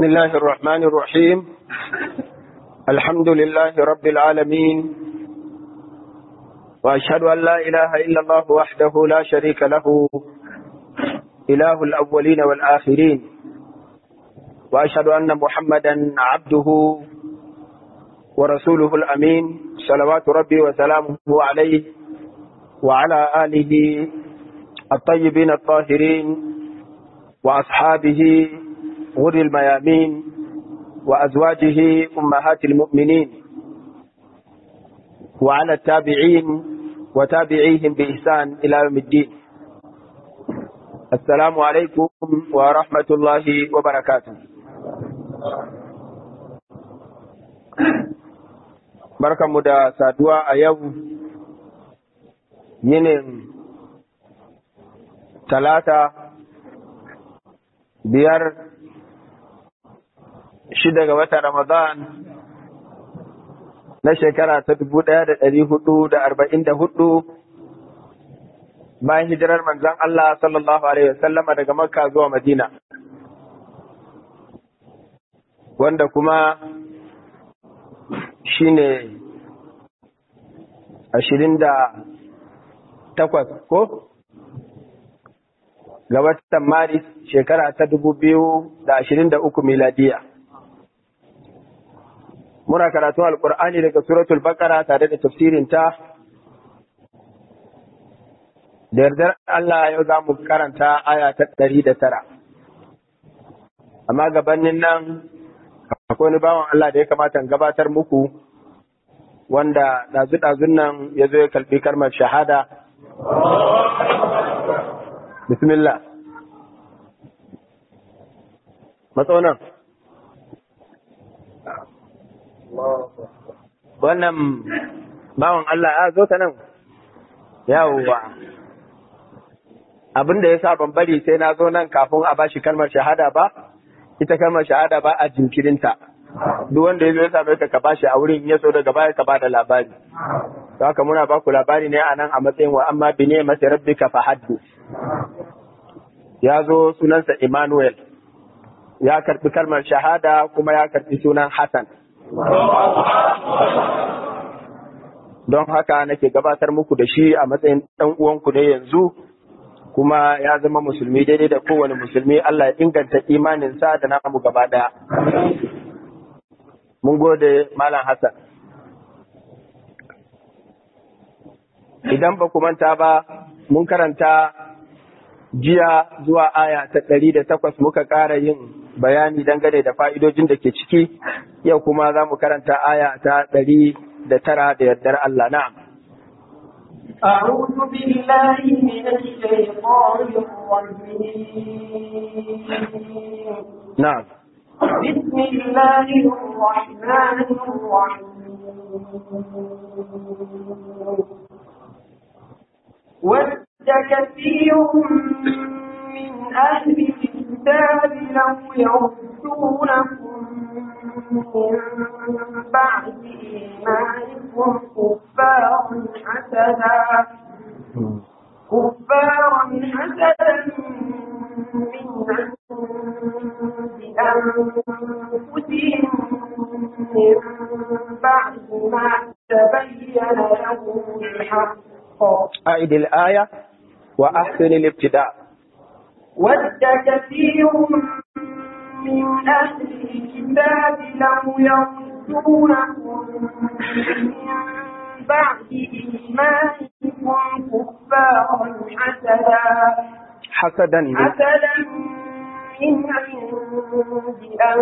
بسم الله الرحمن الرحيم الحمد لله رب العالمين وأشهد أن لا إله إلا الله وحده لا شريك له إله الأولين والآخرين وأشهد أن محمدا عبده ورسوله الأمين صلوات ربي وسلامه عليه وعلى آله الطيبين الطاهرين وأصحابه غر الميامين وأزواجه أمهات المؤمنين وعلى التابعين وتابعيهم بإحسان إلى يوم الدين السلام عليكم ورحمة الله وبركاته barkanmu da saduwa a yau yinin talata biyar shida ga watan Ramadan na shekara ta dubu ɗaya da ɗari hudu da arba'in da hudu bayan hijirar manzon Allah sallallahu Alaihi wasallama daga Makka zuwa Madina. Wanda kuma shi ne ashirin da takwas ko? Ga watan Maris shekara ta dubu biyu da ashirin da uku miladiya. muna karatun alkur'ani daga suratul baqara tare da tafsirinta da yardar Allah yau za mu karanta aya ta ɗari da tara amma gabanin nan akwai wani bawan Allah da ya kamata in gabatar muku wanda ɗazu-ɗazun nan ya zo ya kalbi kalmar shahada bismillah matsaunan wannan bawan Allah ya zo ta nan yawwa abin da ya sa ban bari sai na zo nan kafin a bashi kalmar shahada ba ita kalmar shahada ba a jinkirinta duk wanda ya zo ya same ka ka bashi a wurin ya so daga baya ka bada labari to haka muna baku labari ne a nan a matsayin wa amma bi ne masa rabbika fa haddu ya zo sunansa Emmanuel ya karbi kalmar shahada kuma ya karbi sunan Hassan don haka nake gabatar muku da shi a matsayin ɗan uwanku ne yanzu kuma ya zama musulmi daidai da kowane musulmi Allah ya inganta imaninsa da namu gaba ɗaya. Mun gode Malam Hassan. Idan ba ku manta ba, mun karanta jiya zuwa aya ta ɗari da takwas muka ƙara yin bayani dangane da fa'idojin da ke ciki, yau kuma za mu karanta aya ta ɗari da tara da yardar Allah na'am. أعوذ بالله من الشيطان الرجيم نعم بسم الله الرحمن الرحيم ود كثير من أهل الكتاب لو يردونكم من بعد إيمانكم كفارا حسدا كفارا حسدا من عند أنفسهم من بعد ما تبين لهم الحق أعد الآية وأحسن الابتداء ود كثير من أهل الكتاب لو يردونكم من بعد إيمانكم كفارا حسدا حسدا حسدا من عند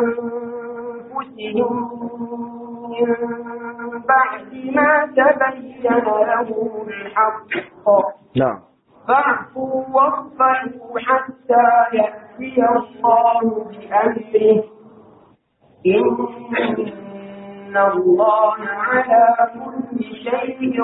أنفسهم من بعد ما تبين لهم الحق نعم فاعفوا واصفحوا حتى يأتي الله بأمره إن الله على كل شيء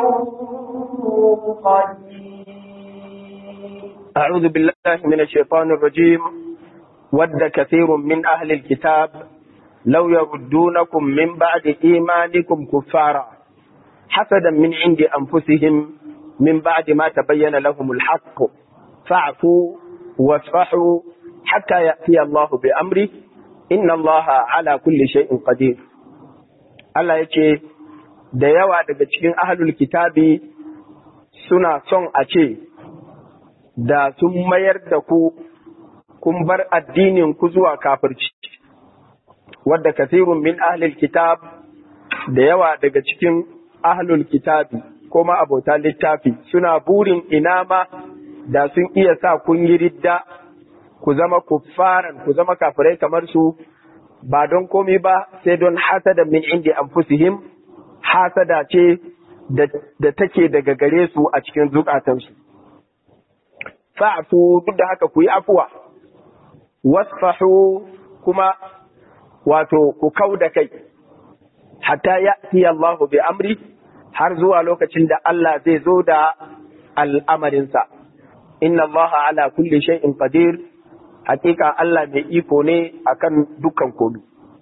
قدير أعوذ بالله من الشيطان الرجيم ود كثير من أهل الكتاب لو يردونكم من بعد إيمانكم كفارا حسدا من عند أنفسهم من بعد ما تبين لهم الحق فاعفوا واصفحوا حتى يأتي الله بأمره inna allaha ala kulli shay'in qadir Allah yace da yawa daga cikin ahlul kitabi suna son a ce da sun mayar da ku kun bar addinin ku zuwa kafirci wadda kasirun min ahlul kitab da yawa daga cikin ahlul kitabi ko ma abota littafi suna burin ina ma da sun iya sa kun yi ridda ku zama kuffaran ku zama kafirai kamar su ba don komi ba sai don hasada min indi anfusihim hasada ce da take daga gare su a cikin zukatansu fa'fu duk da haka ku yi afuwa wasfahu kuma wato ku kau da kai hatta ya Allahu bi amri har zuwa lokacin da Allah zai zo da al'amarinsa. Inna Allah ala kulli shay'in qadir hakika Allah mai iko ne akan dukkan komi.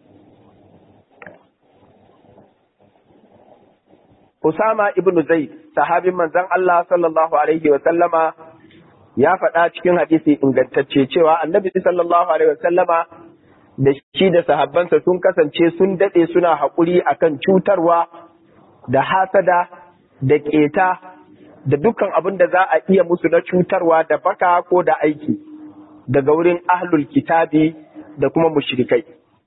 Usama ibn Zaid, sahabin manzon Allah sallallahu Alaihi wasallama ya faɗa cikin hadisi ingantacce cewa annabi sallallahu Alaihi wasallama da shi da sahabbansa sun kasance sun daɗe suna haƙuri akan cutarwa da hasada da ƙeta da dukkan abin da za a iya musu na cutarwa da baka ko da aiki daga wurin ahlul kitabi da kuma mushrikai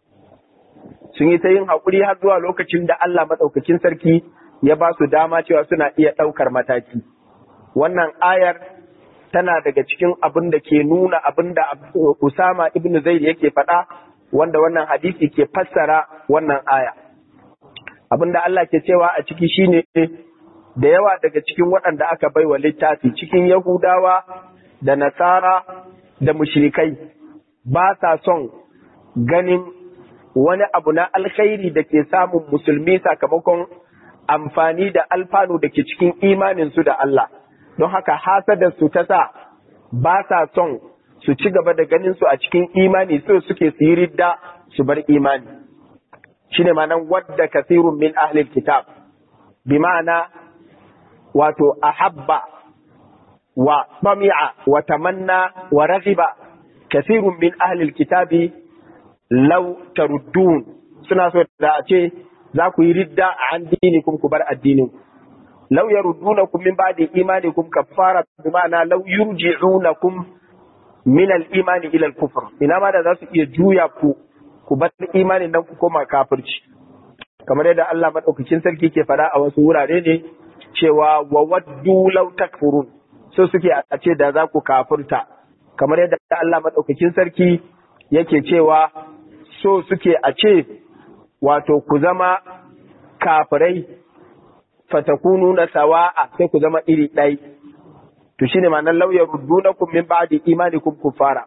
sun yi ta yin haƙuri har zuwa lokacin da Allah maɗaukakin sarki ya ba su dama cewa suna iya ɗaukar mataki wannan ayar tana daga cikin abin da ke nuna abin da Usama ibn Zaid yake faɗa wanda wannan hadisi ke fassara wannan aya abin da Allah ke cewa a ciki shine da yawa daga cikin waɗanda aka baiwa littafi cikin Yahudawa da Nasara da mushrikai ba sa son ganin wani abu na alkhairi da ke samun musulmi sakamakon amfani da alfanu da ke cikin imaninsu da Allah don haka hasadar su ta sa ba sa son su ci gaba da ganin su a cikin imani so suke su yi ridda su bar imani shine ma'anan wadda kasirun min ahlil kitab bi ma'ana wato ahabba wa sami'a wa tamanna wa raghiba kasirun min ahlil kitabi law taruddun suna so da a ce za ku yi ridda an dinikum ku bar addinin law yaruddunakum min ba'di imanikum kaffara bi ma'ana law yurji'unakum min al-imani ila al-kufr ina ma da za su iya juya ku ku bar imanin nan ku koma kafirci kamar yadda Allah madaukakin sarki ke faɗa a wasu wurare ne cewa wa waddu law takfurun so suke a ce da za ku kafirta kamar yadda Allah madaukakin sarki yake cewa so suke a ce wato ku zama kafirai fatakunu na sawa'a sai ku zama iri ɗai to shine ma'anar lauyar ruddunakum min ba'di imanikum kuffara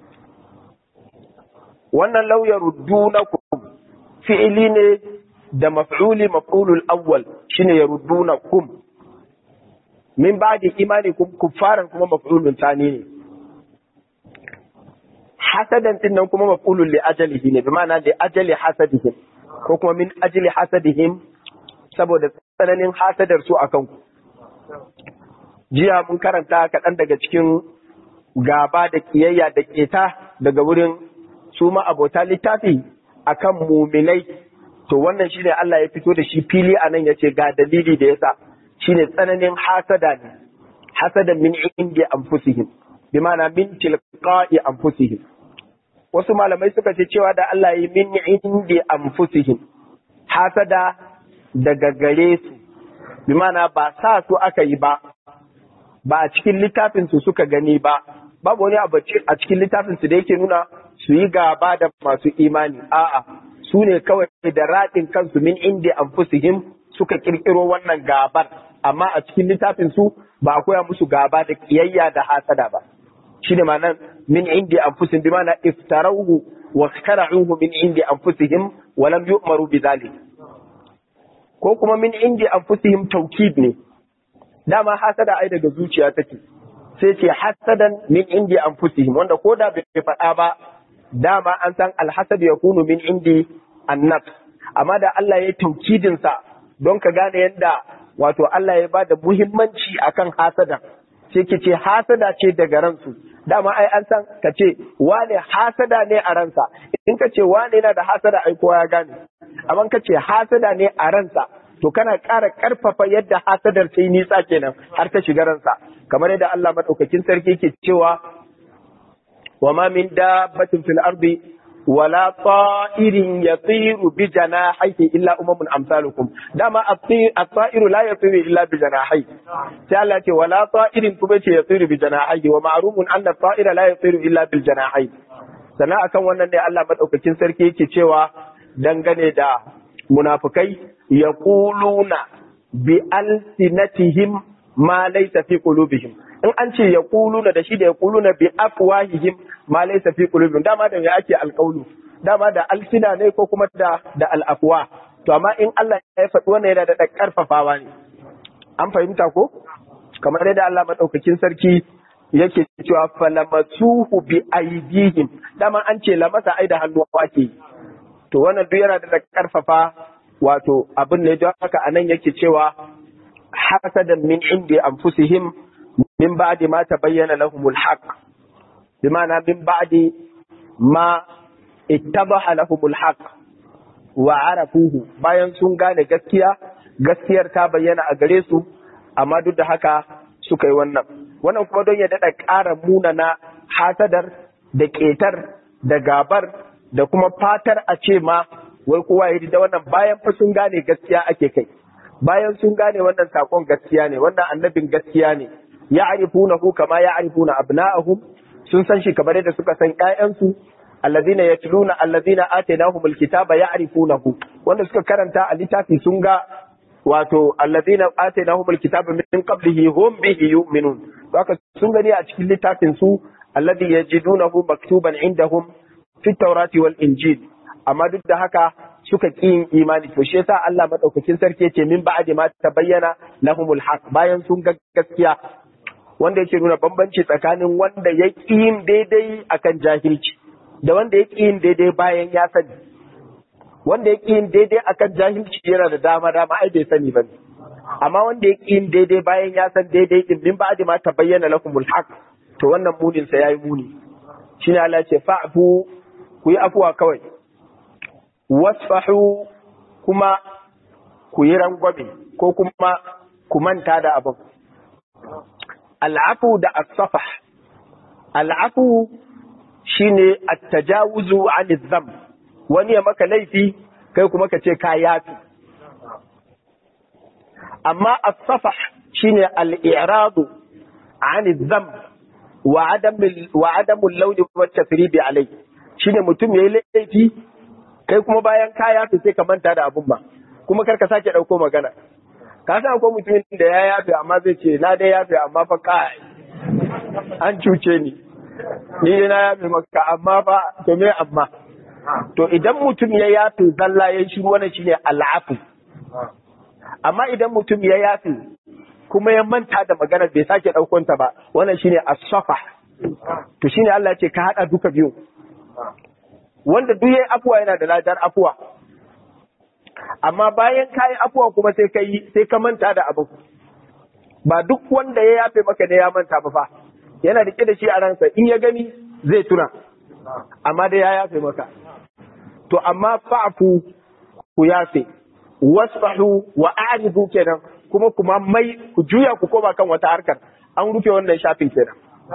wannan lauyar ruddunakum fi'ili ne da maf'uli maf'ulul awwal shine yaruddunakum min ba'di imanikum kuffaran kuma maf'ulun tani ne hasadan din nan kuma maf'ulun li ajalihi ne bi ma'ana li ajali hasadihim ko kuma min ajli hasadihim saboda tsananin hasadar su akan ku jiya mun karanta kaɗan daga cikin gaba da kiyayya da keta daga wurin su ma abota littafi akan muminai to wannan shine Allah ya fito da shi fili a nan yace ga dalili da yasa shine tsananin hasada ne hasada min indi anfusihim bi ma'ana min tilqa'i anfusihim wasu malamai suka ce cewa da Allah ya min indi anfusihim hasada daga gare su bi ma'ana ba sa su aka yi ba ba a cikin littafin su suka gani ba babu wani abu a cikin littafin su da yake nuna su yi gaba da masu imani a'a su ne kawai da raɗin kansu min indi anfusihim suka kirkiro wannan gabar amma a cikin littafin su ba a koya musu gaba da kiyayya da hasada ba shine ma'anar min indi anfusihim bi ma'ana iftarauhu wa khara'uhu min indi anfusihim wa lam yu'maru bi dhalik ko kuma min indi anfusihim taukid ne dama hasada ai daga zuciya take sai ce hasadan min indi anfusihim wanda ko da bai faɗa ba dama an san alhasad ya kunu min indi annab amma da Allah ya taukidin sa don ka gane yadda wato Allah ya bada muhimmanci akan hasada sai ke ce hasada ce daga ransu dama ai an san ka ce wane hasada ne a ransa in ka ce wane yana da hasada ai kowa ya gane amma ka ce hasada ne a ransa to kana ƙara ƙarfafa yadda hasadar ta yi nisa kenan har ta shiga ransa kamar yadda Allah madaukakin sarki ke cewa wa ma min dabbatin fil ardi wala ta'irin yatiru bi janahihi illa umamun amsalukum dama at-ta'iru la yatiru illa bi janahihi sai Allah ce wala ta'irin kuma ce yatiru bi janahihi wa ma'rumun anna at-ta'ira la yatiru illa bil janahihi sannan akan wannan ne Allah madaukakin sarki yake cewa dangane da munafikai yaquluna bi alsinatihim ma laysa fi qulubihim in an ce yaquluna da shi da yaquluna bi afwahihim ma laysa fi qulubihim dama da me ake alqaulu dama da alsina ne ko kuma da da al'afwa to amma in Allah ya faɗi wannan yana da karfafawa ne an fahimta ko kamar yadda Allah madaukakin sarki yake cewa falamasuhu bi aidihim dama an ce lamasa ai da hannu ake to wannan duk yana da karfafa wato abin ne don haka anan yake cewa hasadan min indi anfusihim min ba'di ma tabayyana lahumul haqq bima'ana min ba'di ma ittabaha lahumul haqq wa arafuhu bayan sun gane gaskiya gaskiyar ta bayyana a gare su amma duk da haka suka yi wannan wannan kuma don ya daɗa ƙara munana hasadar da ƙetar da gabar da kuma fatar a ce ma wai kowa ya da wannan bayan fa sun gane gaskiya ake kai bayan sun gane wannan sakon gaskiya ne wannan annabin gaskiya ne ya arifunahu kama ya arifuna abna'ahum sun san shi kamar yadda suka san ƴaƴansu allazina yatluna allazina atainahumul kitaba ya'rifunahu wanda suka karanta a littafi sun ga wato allazina atainahumul kitaba min qablihi hum bihi yu'minun to haka sun gani a cikin littafin su alladhi yajidunahu maktuban indahum fi tawrati wal injil amma duk da haka suka ƙi yin imani to shi yasa Allah madaukakin sarki yace min ba'di ma tabayyana lahumul haq bayan sun ga gaskiya wanda yake nuna bambanci tsakanin wanda ya ƙi yin daidai akan jahilci da wanda ya ƙi yin daidai bayan ya sani wanda ya ƙi yin daidai akan jahilci yana da dama dama ai bai sani ba amma wanda ya ƙi yin daidai bayan ya san daidai din min ba'di ma tabayyana lahumul haq to wannan munin sa yayi muni shine Allah ya ce fa'fu ku yi afuwa kawai wasfahu kuma ku yi rangwame ko kuma ku manta da abin al'afu da as-safah al'afu shine at-tajawuzu 'an dhanb wani ya maka laifi kai kuma ka ce ka yafi amma as-safah shine al-i'radu 'an dhanb wa 'adam wa 'adam al-lawd wa at-tasrib alayhi shine mutum yayi laifi kai kuma bayan ka yafe sai ka manta da abun ba kuma kar ka sake ɗauko magana ka san akwai mutumin da ya yafe amma zai ce na dai yafe amma fa kai an cuce ni ni dai na yafe maka amma fa to me amma to idan mutum ya yafe zalla ya shiru wannan shine al'afu amma idan mutum ya yafe kuma ya manta da maganar bai sake ɗaukon ta ba wannan shine as-safa to shine Allah ya ce ka hada duka biyu wanda duk yayi afuwa yana da ladar afuwa amma bayan ka yi afuwa kuma sai ka yi sai ka manta da abu ba duk wanda ya yafe maka ne ya manta ba fa yana rike da shi a ransa in ya gani zai tuna amma dai ya yafe maka to amma fa'fu ku yafe wasfahu wa a'ridu kenan kuma kuma mai ku juya ku koma kan wata harkar an rufe wannan shafin kenan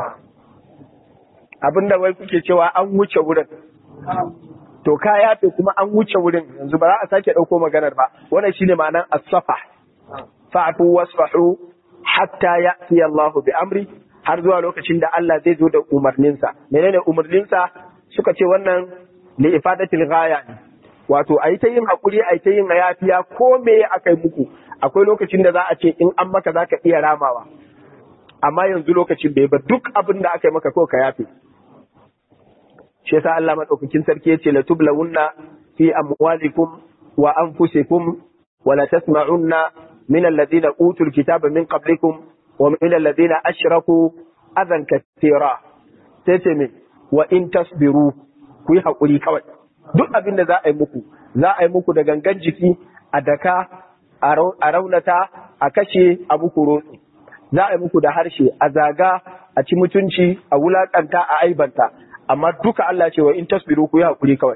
abinda wai kuke cewa an wuce wurin to ka yafe kuma an wuce wurin yanzu ba za a sake ɗauko maganar ba wannan shine ma'anar as-safa fa'fu wasfahu hatta ya'ti Allah bi amri har zuwa lokacin da Allah zai zo da umarninsa menene umarninsa suka ce wannan li ifadatil ghaya ne wato ayi ta yin hakuri ayi ta yin yafiya ko me akai muku akwai lokacin da za a ce in an maka zaka iya ramawa amma yanzu lokacin bai ba duk abin da aka yi maka ko ka yafe shi yasa Allah madaukakin sarki yace la tublawunna fi amwalikum wa anfusikum wa la tasma'unna min alladhina utul kitaba min qablikum wa min alladhina ashraku adan kathira sai ce min wa in tasbiru ku yi hakuri kawai duk abin da za a yi muku za a yi muku da gangan jiki a daka a raunata a kashe a muku rotsi za a yi muku da harshe a zaga a ci mutunci a wulakanta a aibanta amma duka Allah ce wa in tasbiru ku yi hakuri kawai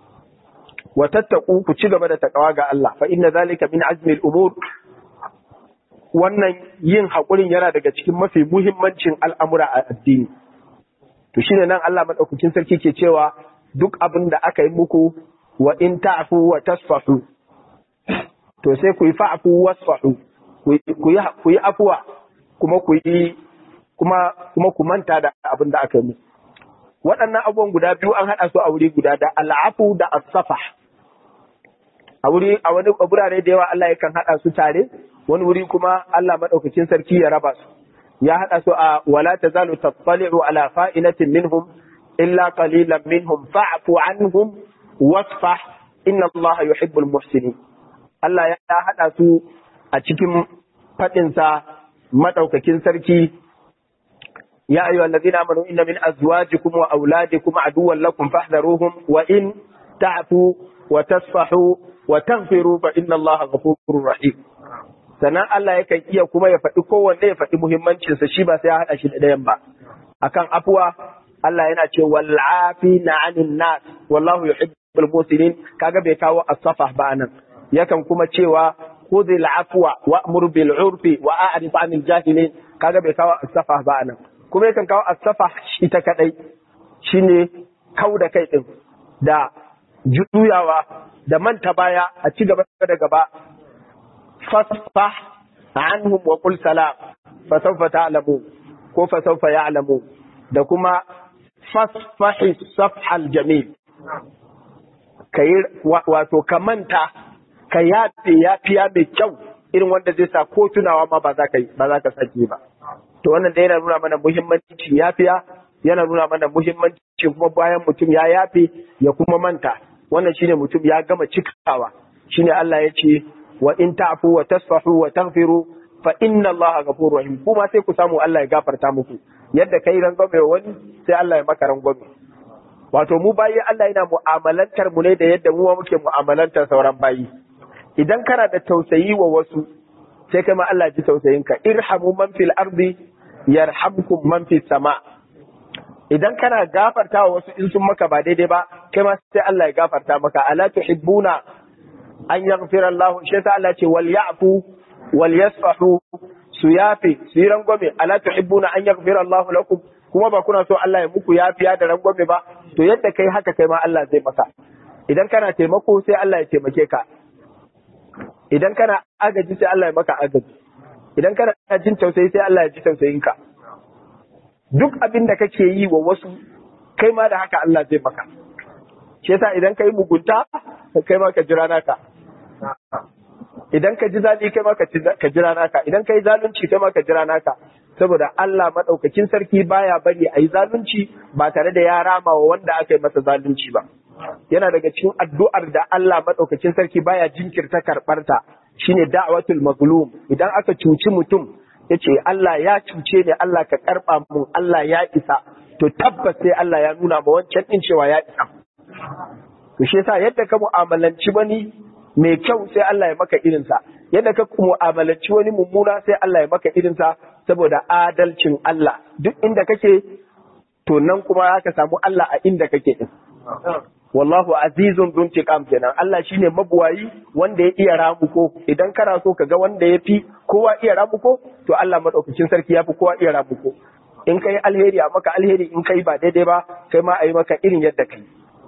wa tattaku ku ci gaba da takawa ga Allah fa inna zalika min azmi al-umur wannan yin hakurin yana daga cikin mafi muhimmancin al'amura a addini to shine nan Allah madaukakin sarki ke cewa duk abin da aka yi muku wa in ta'fu wa tasfahu to sai ku yi fa'fu wasfahu ku yi afuwa kuma ku yi kuma kuma ku manta da abin da aka yi muku waɗannan abubuwan guda biyu an haɗa su a wuri guda da al'afu da asafa a wuri a wani burare da yawa Allah yakan haɗa su tare wani wuri kuma Allah madaukakin sarki ya raba su ya haɗa su a wala tazalu tattali'u ala fa'inatin minhum illa qalilan minhum fa'fu anhum wasfah inna Allah yuhibbul muhsinin Allah ya haɗa su a cikin faɗinsa madaukakin sarki يا أيها الذين آمنوا إن من أزواجكم وأولادكم عدوا لكم فاحذروهم وإن تعفوا وتصفحوا وتغفروا فإن الله غفور رحيم sannan Allah yakan iya kuma ya faɗi kowanne ya faɗi muhimmancinsa shi ba sai ya haɗa shi da ɗayan ba akan afuwa Allah yana ce wal na anin nas wallahu yuhibbul muslimin kaga bai kawo as-safa ba nan yakan kuma cewa khudhil afwa wa'mur bil urfi wa a'rid 'anil jahilin kaga bai kawo as-safa ba nan kuma yakan kawo asafa ita kadai shine kau da kai din da juyawa da manta baya a ci gaba da gaba fasfah anhum wa qul salam fa sawfa ta'lamu ko fa sawfa ya'lamu da kuma fasfahi safhal jamil kai wato ka manta ka yafe yafiya mai kyau irin wanda zai sa ko tunawa ma ba za ka ba za ka sake ba to wannan da yana nuna mana muhimmancin yafiya yana nuna mana muhimmancin kuma bayan mutum ya yafe ya kuma manta wannan shine mutum ya gama cikawa shine Allah ya ce wa in ta'fu wa tasfahu wa taghfiru fa inna Allah ghafurur rahim kuma sai ku samu Allah ya gafarta muku yadda kai rangwame wani sai Allah ya maka rangwame wato mu bayi Allah yana mu'amalantar mu ne da yadda mu muke mu'amalantar sauran bayi idan kana da tausayi wa wasu sai kai ma Allah ji tausayin ka irhamu man fil ardi yarhamkum man fis sama idan kana gafarta wa wasu in sun maka ba daidai ba kai ma sai Allah ya gafarta maka ala tuhibbuna an yaghfira Allah shi yasa Allah ce wal ya'fu wal yasfahu su yafi su yi rangwame ala tuhibbuna an yaghfira Allah lakum kuma ba kuna so Allah ya muku yafiya da rangwame ba to yadda kai haka kai ma Allah zai maka idan kana taimako sai Allah ya taimake ka idan kana agaji sai Allah ya maka agaji idan kana jin tausayi sai Allah ya ji tausayin ka duk abin da kake yi wa wasu kai ma da haka Allah zai maka shi yasa idan kai mugunta kai ma ka jira naka idan ka ji zaɓi kai ma ka jira naka idan ka yi zalunci kai ma ka jira naka saboda Allah maɗaukakin sarki baya bari a yi zalunci ba tare da ya rama wa wanda aka yi masa zalunci ba yana daga cikin addu'ar da Allah maɗaukakin sarki baya jinkirta karɓarta shine da'watul mazlum idan aka cuci mutum yace Allah ya cuce ni Allah ka karɓa mun Allah ya isa to tabbas sai Allah ya nuna ma wancan din cewa ya isa to shi yasa yadda ka mu'amalanci wani mai kyau sai Allah ya maka irinsa yadda ka mu'amalanci wani mummuna sai Allah ya maka irinsa saboda adalcin Allah duk inda kake to nan kuma ka samu Allah a inda kake din wallahu azizun dun tiqam kenan Allah shine mabuwayi wanda ya iya ramuko idan kana so ka ga wanda ya fi kowa iya ramuko to Allah madaukakin sarki ya fi kowa iya ramuko in kai alheri a maka alheri in kai ba daidai ba kai ma a yi maka irin yadda kai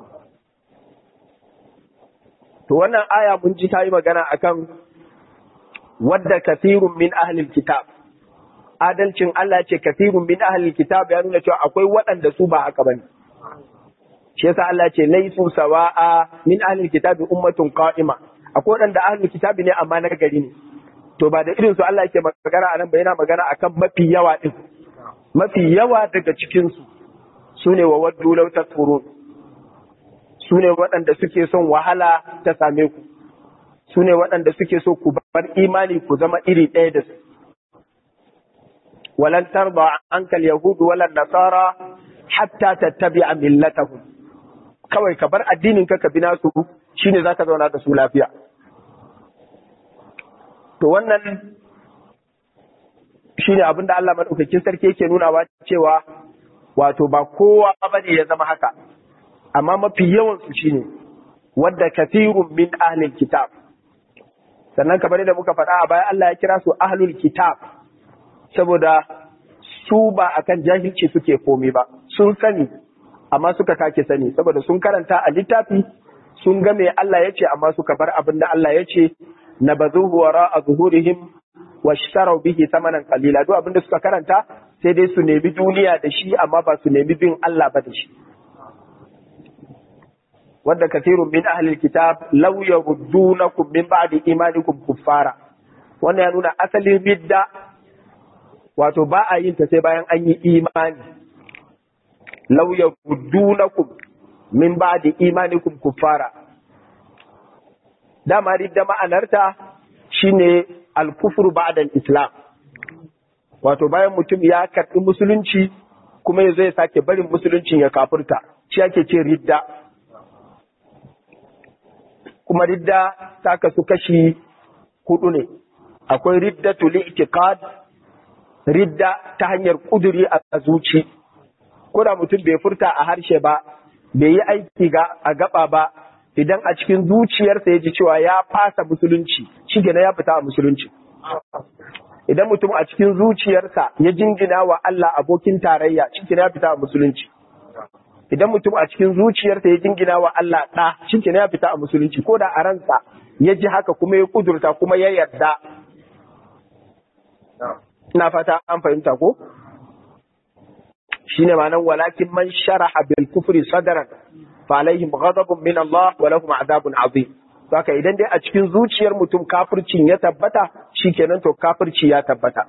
to wannan aya mun ji ta yi magana akan wadda kathirun min ahlil kitab adalcin Allah ce kathirun min ahlil kitab ya nuna cewa akwai waɗanda su ba haka bane shi yasa Allah ce laisu sawa'a min ahlil kitab ummatun qa'ima akwai waɗanda ahlul kitab ne amma na gari ne to ba da irin su Allah yake magana anan ba yana magana akan mafi yawa din mafi yawa daga cikin su sune wa waddu law takfurun su ne waɗanda suke son wahala ta same ku su ne waɗanda suke so ku bar imani ku zama iri ɗaya da su walan tarda ankal yahudu walan nasara hatta tattabi'a millatahum kawai ka bar addinin ka ka bi nasu shine zaka zauna da su lafiya to wannan shine abin da Allah madaukakin sarki yake nunawa cewa wato ba kowa bane ya zama haka amma mafi yawan su shine wadda kathirun min ahlil kitab sannan kamar da muka faɗa a baya Allah ya kira su ahlul kitab saboda su ba akan jahilci suke komai ba sun sani amma suka kake sani saboda sun karanta a littafi sun ga me Allah ya ce amma suka bar abin da Allah ya ce na bazuhu wara a zuhurihim wa shtarau bihi samanan qalila duk abin da suka karanta sai dai su nemi duniya da shi amma ba su nemi bin Allah ba da shi wadda kathirun min ahlil kitab law yaruddunakum min ba'di imanikum kuffara wannan ya nuna asalin ridda wato ba a yin ta sai bayan an yi imani law yaruddunakum min ba'di imanikum kuffara dama ridda ma'anarta shine al-kufru ba'da al-islam wato bayan mutum ya karɓi musulunci kuma ya zai sake barin musuluncin ya kafurta shi ake ce ridda kuma ridda ta kasu kashi hudu ne akwai riddatu li'tiqad ridda ta hanyar kuduri a zuci ko da mutum bai furta a harshe ba bai yi aiki ga a gaba ba idan a cikin zuciyarsa ya ji cewa ya fasa musulunci shi ya fita a musulunci idan mutum a cikin zuciyarsa ya jingina wa Allah abokin tarayya shi ya fita a musulunci idan mutum a cikin zuciyarsa ya jingina wa Allah ɗa shi ya fita a musulunci ko da a ransa ya ji haka kuma ya kudurta kuma ya yarda ina fata an fahimta ko shine ma'anar walakin man sharaha bil kufri sadran fa alaihim ghadabun min Allah wa lahum adabun azim haka idan dai a cikin zuciyar mutum kafircin ya tabbata shikenan to kafirci ya tabbata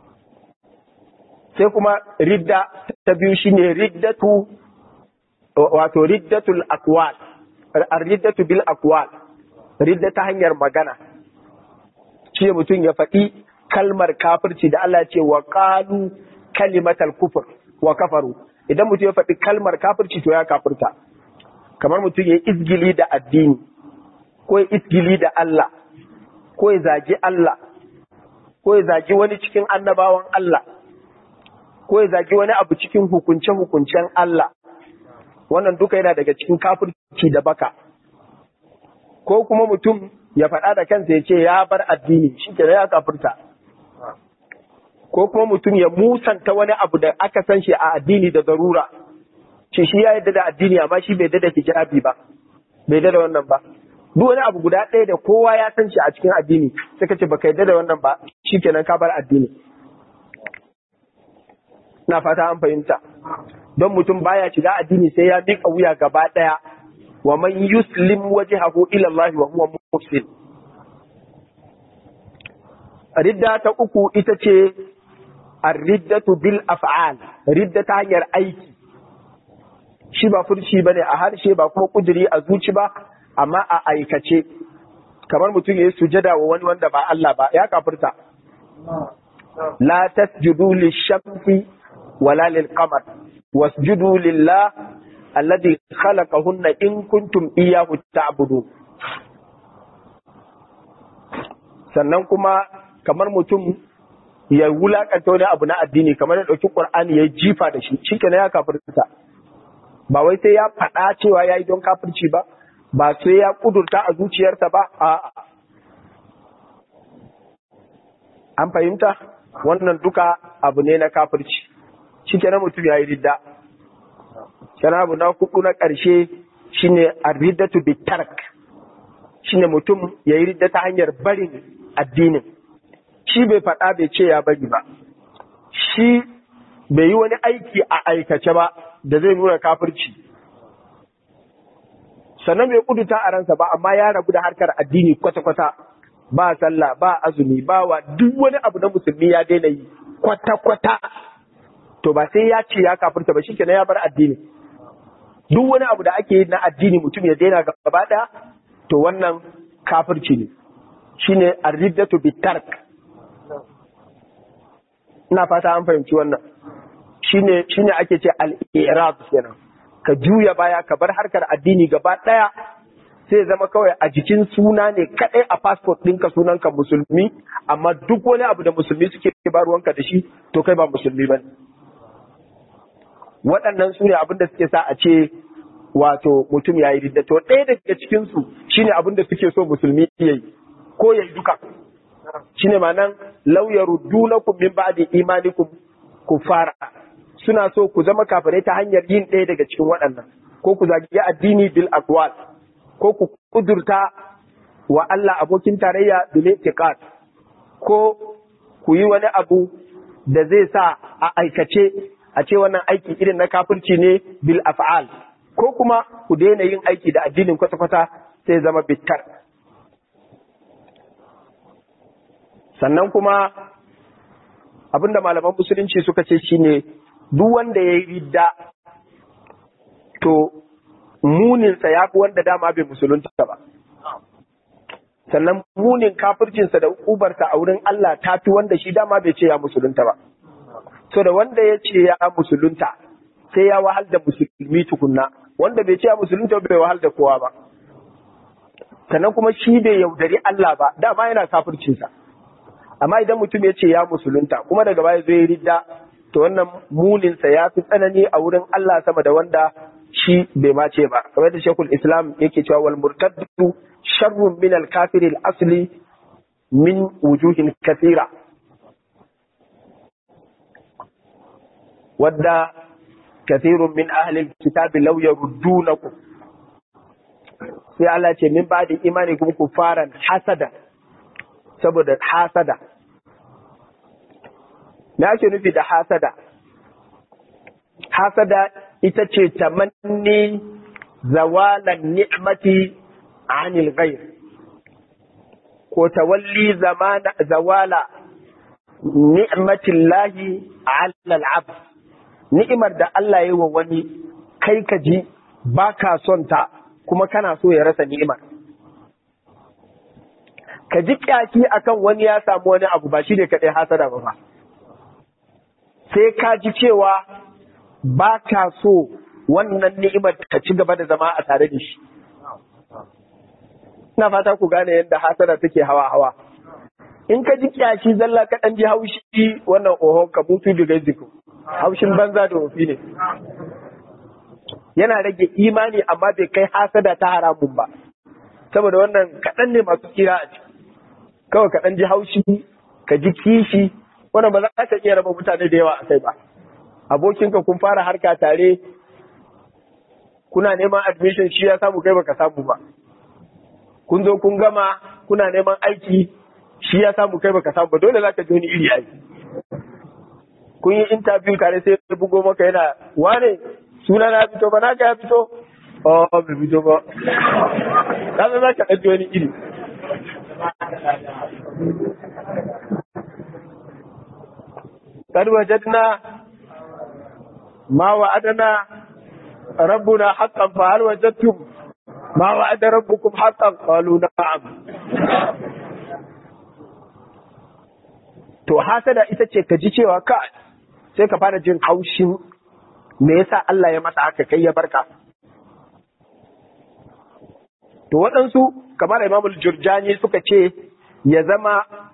sai kuma ridda ta biyu shine riddatu wato riddatul aqwal riddatu bil aqwal ridda ta hanyar magana shi mutum ya faɗi kalmar kafirci da Allah ce wa qalu kalimatal kufr wa kafaru idan mutum ya faɗi kalmar kafirci to ya kafirta kamar mutum ya izgili da addini ko ya izgili da Allah ko ya zagi Allah ko ya zagi wani cikin annabawan Allah ko ya zagi wani abu cikin hukunce-hukuncen Allah wannan duka yana daga cikin kafirci da baka ko kuma mutum ya faɗa da kansa ya ce ya bar addini shi ke ya kafirta ko kuma mutum ya musanta wani abu da aka san shi a addini da zarura ce shi ya yadda da addini amma shi bai da hijabi ba bai da wannan ba duk wani abu guda ɗaya da kowa ya san shi a cikin addini sai ka ce baka yadda da wannan ba shikenan ka bar addini na fata an fahimta don mutum baya shiga addini sai ya miƙa wuya gaba ɗaya wa man yuslim wajhahu ila Allah wa huwa muslim ridda ta uku ita ce ar-riddatu bil af'al ridda ta hanyar aiki shi ba furci bane a harshe ba kuma kuduri a zuci ba amma a aikace kamar mutum ya yi sujada wa wani wanda ba Allah ba ya kafirta la tasjudu lishamsi wala lilqamar wasjudu lillah alladhi khalaqahunna in kuntum iyyahu ta'budun sannan kuma kamar mutum ya wulakanta wani abu na addini kamar ya ɗauki ƙur'ani ya jifa da shi shi ya kafirta ba wai sai ya faɗa cewa ya yi don kafirci ba ba sai ya ƙudurta a zuciyarsa ba a an fahimta wannan duka abu ne na kafirci shi kenan mutum ya yi ridda kenan abu na hudu na ƙarshe shine arriddatu bitark shine mutum ya yi ridda ta hanyar barin addinin shi bai faɗa bai ce ya bari ba shi bai yi wani aiki a aikace ba da zai nuna kafirci sannan bai kuduta a ransa ba amma ya rabu da harkar addini kwata-kwata ba sallah ba azumi ba wa duk wani abu na musulmi ya daina yi kwata-kwata to ba sai ya ce ya kafirta ba shikenan ya bar addini duk wani abu da ake yi na addini mutum ya daina gaba ɗaya to wannan kafirci ne shine arriddatu bitark ina fata an fahimci wannan shine shine ake ce al-i'rab kenan ka juya baya ka bar harkar addini gaba daya sai zama kawai a jikin suna ne kadai a passport ɗinka sunanka musulmi amma duk wani abu da musulmi suke ba ruwanka da shi to kai ba musulmi ba waɗannan su ne abin da suke sa a ce wato mutum ya yi ridda to ɗaya daga cikinsu shine abin da suke so musulmi ya yi ko ya yi duka shine ma'anan lauyaru dunakum min ba'di imanikum kufara suna so ku zama kafirai ta hanyar yin ɗaya daga cikin waɗannan ko ku zagi addini bil aqwal ko ku kudurta wa Allah abokin tarayya bil i'tiqad ko ku yi wani abu da zai sa a aikace a ce wannan aiki irin na kafirci ne bil af'al ko kuma ku daina yin aiki da addinin kwata-kwata sai zama bitkar sannan kuma abinda malaman musulunci suka ce shine duk wanda ya yi ridda to muninsa ya fi wanda dama bai musulunta ba sannan munin kafircinsa da ubarsa a wurin Allah ta fi wanda shi dama bai ce ya musulunta ba so da wanda ya ce ya musulunta sai ya wahal da musulmi tukunna wanda bai ce ya musulunta bai wahal da kowa ba sannan kuma shi bai yaudari Allah ba dama yana kafircinsa amma idan mutum ya ce ya musulunta kuma daga baya zai ridda to wannan muninsa ya fi tsanani a wurin Allah sama da wanda shi bai ma ce ba kamar da shekul islam yake cewa wal murtaddu sharrun min al kafiril asli min wujuhin kathira wadda kathirun min ahli kitabi law yaruddunakum sai Allah ce min ba da imani kuma ku fara hasada saboda hasada me ake nufi da hasada hasada ita ce tamanni zawalan ni'mati anil ghair ko tawalli zamana zawala ni'matillahi ala al-abd ni'imar da Allah ya yi wa wani kai ka ji ba ka son ta kuma kana so ya rasa ni'imar ka ji kyaki akan wani ya samu wani abu ba shi ne kaɗai hasada ba ba sai ka ji cewa ba ka so wannan ni'imar ka ci gaba da zama a tare da shi ina fata ku gane yadda hasada take hawa hawa in ka ji kyaki zalla ka ɗan ji haushi wannan ohon ka mutu da gaziku haushin banza da wofi ne yana rage imani amma bai kai hasada ta haramun ba saboda wannan kaɗan ne masu kira a ciki kawai kaɗan ji haushi ka ji kishi wannan ba za ka iya raba mutane da yawa a kai ba abokinka kun fara harka tare kuna neman admission shi ya samu kai baka samu ba kun zo kun gama kuna neman aiki shi ya samu kai baka samu ba dole za ka ji wani iri aiki kun yi interview tare sai ya bugo maka yana wane suna na fito ba naka ya fito oh bai fito ba ka za ka ɗaji wani iri قد وجدنا ما وعدنا ربنا حقا فهل وجدتم ما وعد ربكم حقا قالوا نعم to hasada ita ce ka ji cewa ka sai ka fara jin haushin me yasa Allah ya masa haka kai ya barka to waɗansu kamar Imamul Jurjani suka ce ya zama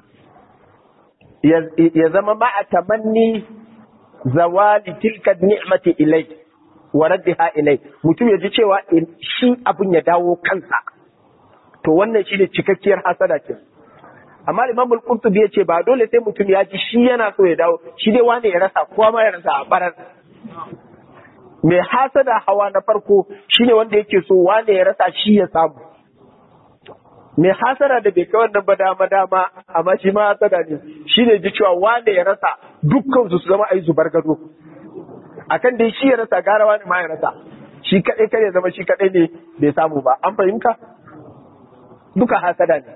ya zama ma'a tamanni zawali tilka ni'mati ilai wa raddiha ilai mutum ya ji cewa shi abun ya dawo kansa to wannan shine cikakkiyar hasada ce amma Imam al-Qurtubi ya ce ba dole sai mutum ya ji shi yana so ya dawo shi dai wani ya rasa kowa ma ya rasa a barar mai hasada hawa na farko shine wanda yake so wani ya rasa shi ya samu mai hasara da bai kai wannan ba dama dama amma shi ma hasada ne shi ne ji cewa wanda ya rasa dukkan su zama ai zubar gado akan dai shi ya rasa gara wani ma ya rasa shi kadai kare zama shi kadai ne bai samu ba an fahimta duka hasada ne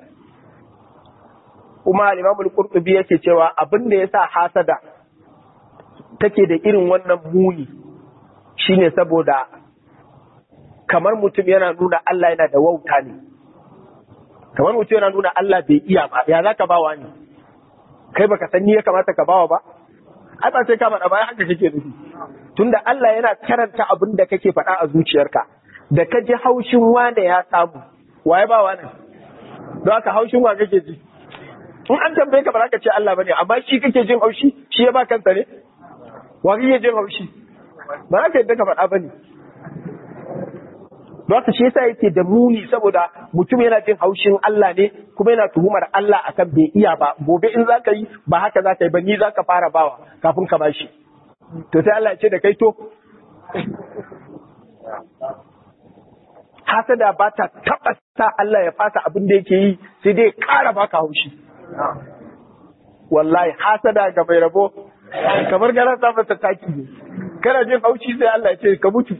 kuma Imam al-Qurtubi yake cewa abin da yasa hasada take da irin wannan muni shine saboda kamar mutum yana nuna Allah yana da wauta ne kamar mutum yana nuna Allah bai iya ba ya zaka bawa ne kai baka san ni ya kamata ka bawa ba ai ba sai ka faɗa ba haka kake nufi tunda Allah yana karanta abin da kake faɗa a zuciyarka da ka ji haushin wane ya samu waye ba wani don haka haushin wa kake ji in an tambaye ka ba za ka ce Allah bane amma shi kake jin haushi shi ya ba kansa ne wa kake jin haushi ba za ka yadda ka faɗa bane don haka shi yasa yake da muni saboda mutum yana jin haushin Allah ne kuma yana tuhumar Allah akan bai iya ba gobe in za ka yi ba haka za ka yi ba ni za ka fara bawa kafin ka bashi to sai Allah ya ce da kai to hasada ba ta taɓa sa Allah ya fasa abin da yake yi sai dai ƙara baka haushi wallahi hasada ga mai rabo kamar gara ta masa taki ne kana jin haushi sai Allah ya ce ka mutu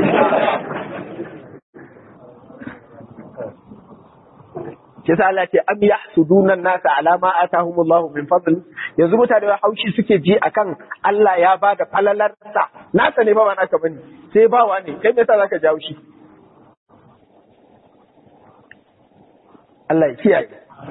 ke sa Allah ce am yahsuduna nasa ala ma atahumullahu min fadl yanzu mutane wa haushi suke ji akan Allah ya ba da falalarsa nasa ne ba ba naka bane sai bawa ne kai me yasa zaka ji haushi Allah ya kiyaye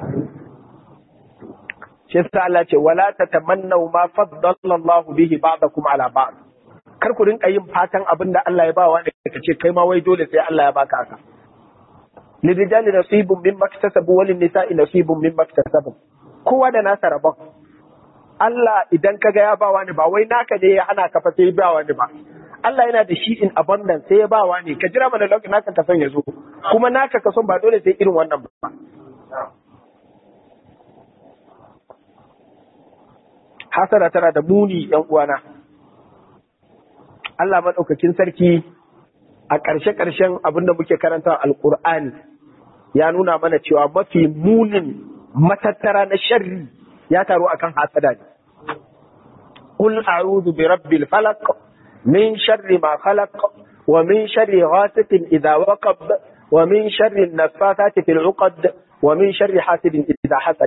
shi yasa Allah ce wala tatamannaw ma faddala Allah bihi ba'dakum ala ba'd kar ku rinka yin fatan abinda Allah ya ba wa ne kace kai ma wai dole sai Allah ya baka haka lirijali nasibun mimma iktasabu walin nisa'i nasibun mimma iktasabu kowa da nasa rabon Allah idan kaga ya ba wani ba wai naka ne ya hana ka fa sai ba wani ba Allah yana da shi in abundance sai ya ba wani ka jira mana lokacin naka ka son ya zo kuma naka ka son ba dole sai irin wannan ba hasara tana da muni yan uwana Allah madaukakin sarki a ƙarshe-ƙarshen abin da muke karanta alƙur'ani ya nuna mana cewa mafi munin matattara na sharri ya taru akan hasada ne. Qul a'udhu bi rabbil falaq min sharri ma khalaq wa min sharri ghasiqin idha waqab wa min sharri an-naffathati fil 'uqad wa min sharri hasidin idha hasad.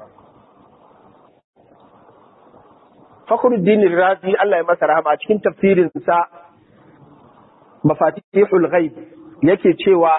Fakhruddin Razi Allah ya masa rahama a cikin tafsirin sa mafatihul ghaib yake cewa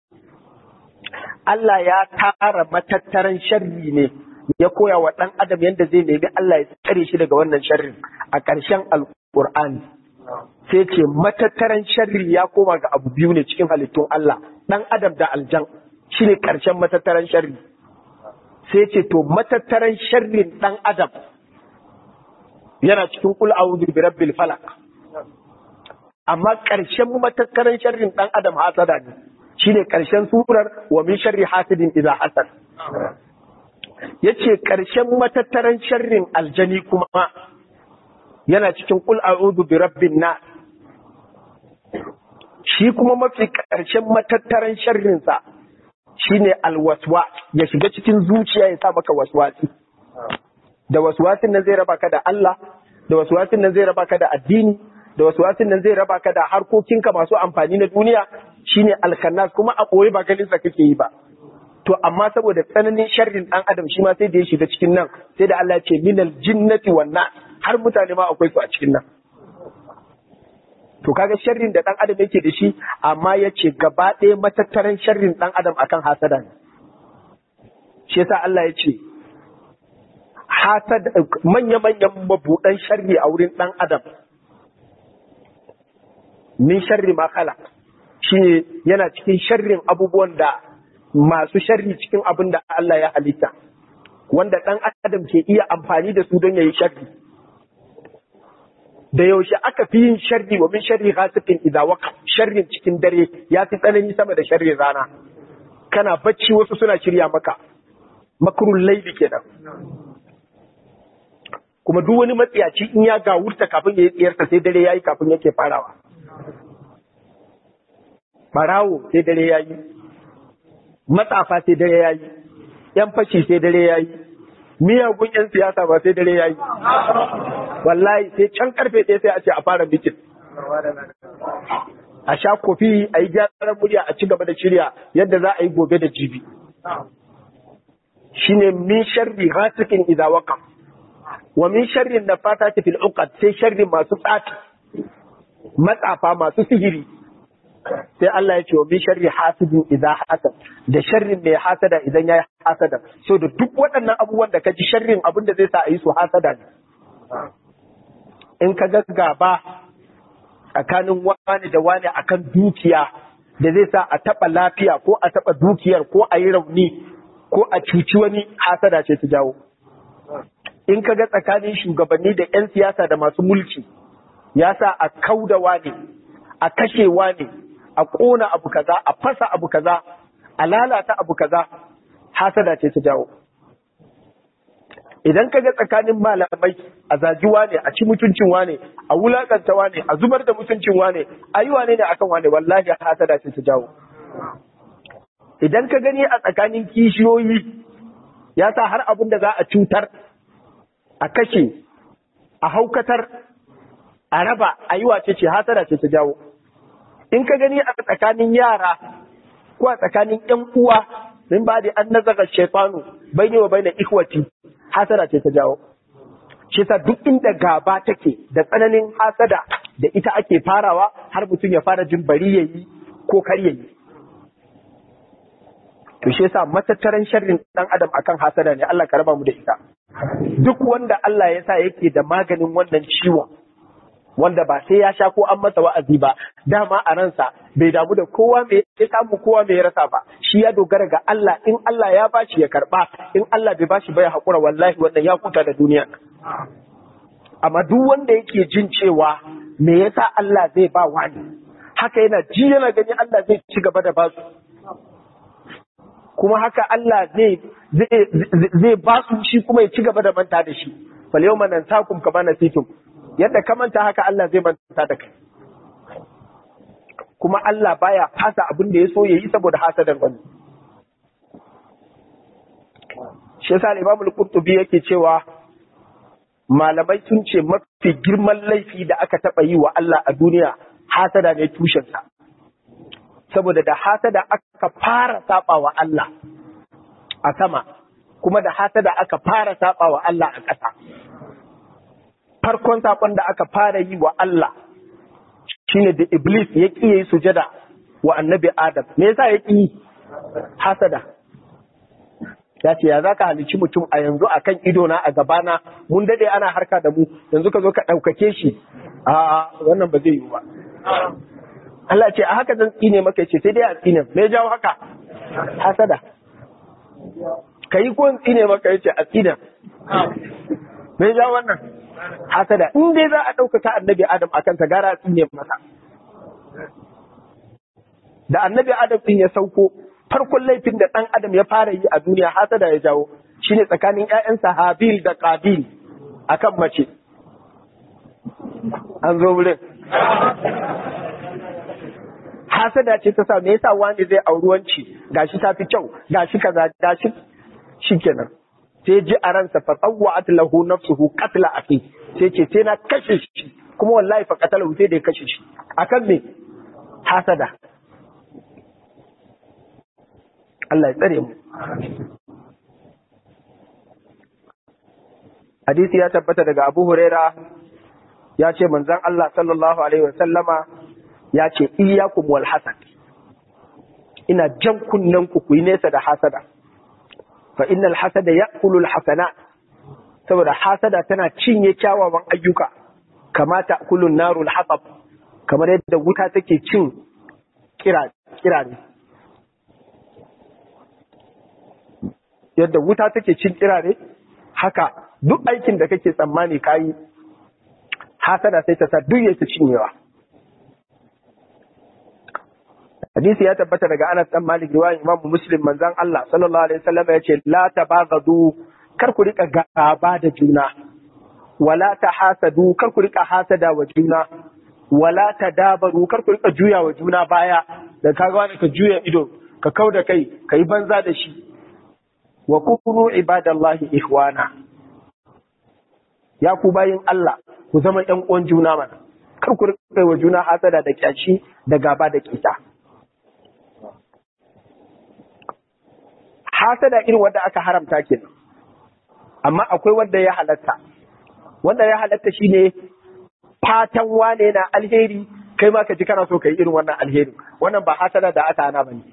Allah ya tara matattaran sharri ne ya koya wa ɗan adam yadda zai nemi Allah ya tsare shi daga wannan sharrin a ƙarshen alƙur'ani sai ce matattaran sharri ya koma ga abu biyu ne cikin halittun Allah ɗan adam da aljan shi ne ƙarshen matattaran sharri sai ce to matattaran sharrin ɗan adam yana cikin kul a'udhu bi rabbil falaq amma ƙarshen matattaran sharrin ɗan adam hasada ne shine ƙarshen surar wa min sharri hasidin idza hasad yace ƙarshen matattaran sharrin aljani kuma yana cikin kul a'udhu bi rabbin nas shi kuma mafi ƙarshen matattaran sharrin sa shine alwaswa ya shiga cikin zuciya ya sa maka waswasi da waswasin nan zai raba ka da Allah da waswasin nan zai raba ka da addini da waswasin nan zai raba ka da harkokinka masu amfani na duniya shine alkannas kuma a ɓoye ba ganin sa kake yi ba to amma saboda tsananin sharrin dan adam shi ma sai da ya shiga cikin nan sai da Allah ya ce minal jinnati wan nas har mutane ma akwai su a cikin nan to kaga sharrin da dan adam yake da shi amma ya ce gaba ɗaya matattaran sharrin dan adam akan hasada ne shi yasa Allah ya ce hasad manya-manyan mabuɗan sharri a wurin dan adam min sharri ma khalaq shine yana cikin sharrin abubuwan da masu sharri cikin abin da Allah ya halitta wanda ɗan adam ke iya amfani da su don yayi sharri da yaushe aka fi yin sharri wa min sharri ghasiqin idza waqa sharrin cikin dare ya fi tsanani sama da sharrin rana kana bacci wasu suna shirya maka makrul laili kenan kuma duk wani matsiyaci in ya gawurta kafin ya yi tsiyarsa sai dare yayi kafin yake farawa barawo sai dare ya yi matsafa sai dare ya yi yan fashi sai dare ya yi miyagun yan siyasa ba sai dare ya yi wallahi sai can karfe ɗaya sai a ce a fara bikin a sha kofi a yi gyaran murya a ci gaba da shirya yadda za a yi gobe da jibi shine min sharri ghasiqin idza waqa wa min sharri nafatati fil uqad sai sharri masu tsati matsafa masu sihiri sai Allah ya ce wa min sharri hasidin idza hasad da sharrin mai hasada idan yayi hasada so da duk waɗannan abubuwan da ka ji sharrin abin da zai sa a yi su hasada ne in ka ga gaba tsakanin wani da wani akan dukiya da zai sa a taɓa lafiya ko a taɓa dukiyar ko a yi rauni ko a cuci wani hasada ce ta jawo in ka ga tsakanin shugabanni da 'yan siyasa da masu mulki ya sa a kaudawa ne a kashewa ne a ƙona abu kaza a fasa abu kaza a lalata abu kaza hasada ce ta jawo idan ka ga tsakanin malamai a zagiwa ne a ci mutuncin wane a wulakanta wane a zubar da mutuncin wane a yi wane ne akan wane wallahi hasada ce ta jawo idan ka gani a tsakanin kishiyoyi ya sa har abin da za a cutar a kashe a haukatar a raba a yi wace ce hasada ce ta jawo in ka gani a tsakanin yara ko a tsakanin yan uwa min ba da an nazaga shaitanu bai ne wa bai na ikwati hasada ce ta jawo shi sa duk inda gaba take da tsananin hasada da ita ake farawa har mutum ya fara jin bari yayi ko kar yayi to shi yasa matattaran sharrin dan adam akan hasada ne Allah ka raba mu da ita duk wanda Allah ya sa yake da maganin wannan ciwon wanda ba sai ya sha ko an masa wa'azi ba dama a ransa bai damu da kowa mai ya samu kowa mai ya rasa ba shi ya dogara ga Allah in Allah ya bashi ya karba in Allah bai bashi ba ya hakura wallahi wannan ya kuta da duniya amma duk wanda yake jin cewa me yasa Allah zai ba wani haka yana ji yana gani Allah zai ci gaba da basu kuma haka Allah zai zai ba su shi kuma ya ci gaba da manta da shi fal yawma nansakum kama nasitum yadda ka manta haka Allah zai manta da kai kuma Allah baya fasa abin da ya so yayi saboda hasadar wani shi yasa Imam al-Qurtubi yake cewa malamai sun ce mafi girman laifi da aka taba yi wa Allah a duniya hasada ne tushensa saboda da hasada aka fara saba wa Allah a sama kuma da hasada aka fara saba wa Allah a ƙasa farkon saƙon da aka fara yi wa Allah shine da Iblis ya ƙi yi sujada wa annabi Adam me yasa ya ƙi hasada ya ce ya za ka halici mutum a yanzu a kan idona a gabana mun daɗe ana harka da mu yanzu ka zo ka ɗaukake shi a wannan ba zai yi ba Allah ce a haka zan tsine maka ce sai dai a tsine me jawo haka hasada ka yi ko tsine maka yace a tsine me jawo wannan hasada in dai za a ɗaukaka annabi adam akan ta gara a tsine masa da annabi adam din ya sauko farkon laifin da ɗan adam ya fara yi a duniya hasada ya jawo shine tsakanin ƴaƴansa habil da qabil akan mace an zo wurin hasada ce ta sa me yasa wani zai auri wanci gashi ta fi kyau gashi kaza gashi shikenan sai ji a ransa fa tsawwa'at lahu nafsuhu qatla akhi sai ce sai na kashe shi kuma wallahi fa qatalahu sai da ya kashe shi akan me hasada Allah ya tsare mu hadisi ya tabbata daga Abu Huraira ya ce manzon Allah sallallahu alaihi wa sallama ya ce iyyakum wal hasad ina jan kunnen ku ku yi nesa da hasada fa innal hasada ya'kulu al hasanat saboda hasada tana cinye kyawawan ayyuka kama ta'kulu narul hatab kamar yadda wuta take cin kira kira ne yadda wuta take cin kira ne haka duk aikin da kake tsammani kayi hasada sai ta sa duk yake cinyewa hadisi ya tabbata daga Anas dan Malik riwayan Imam Muslim manzon Allah sallallahu alaihi wasallam ya ce la tabaghadu kar ku rika gaba da juna wala tahasadu kar ku rika hasada wa juna wala tadabaru kar ku rika juya wa juna baya da kaga wani ka juya ido ka kau da kai ka yi banza da shi wa kunu ibadallahi ihwana ya ku bayin Allah ku zama ƴan uwan juna mana kar ku rika wa juna hasada da kyashi da gaba da kita hasada irin wanda aka haramta kenan amma akwai wanda ya halatta wanda ya halatta shine fatan wane na alheri kai ma ka ji kana so ka yi irin wannan alheri wannan ba hasada da aka hana bane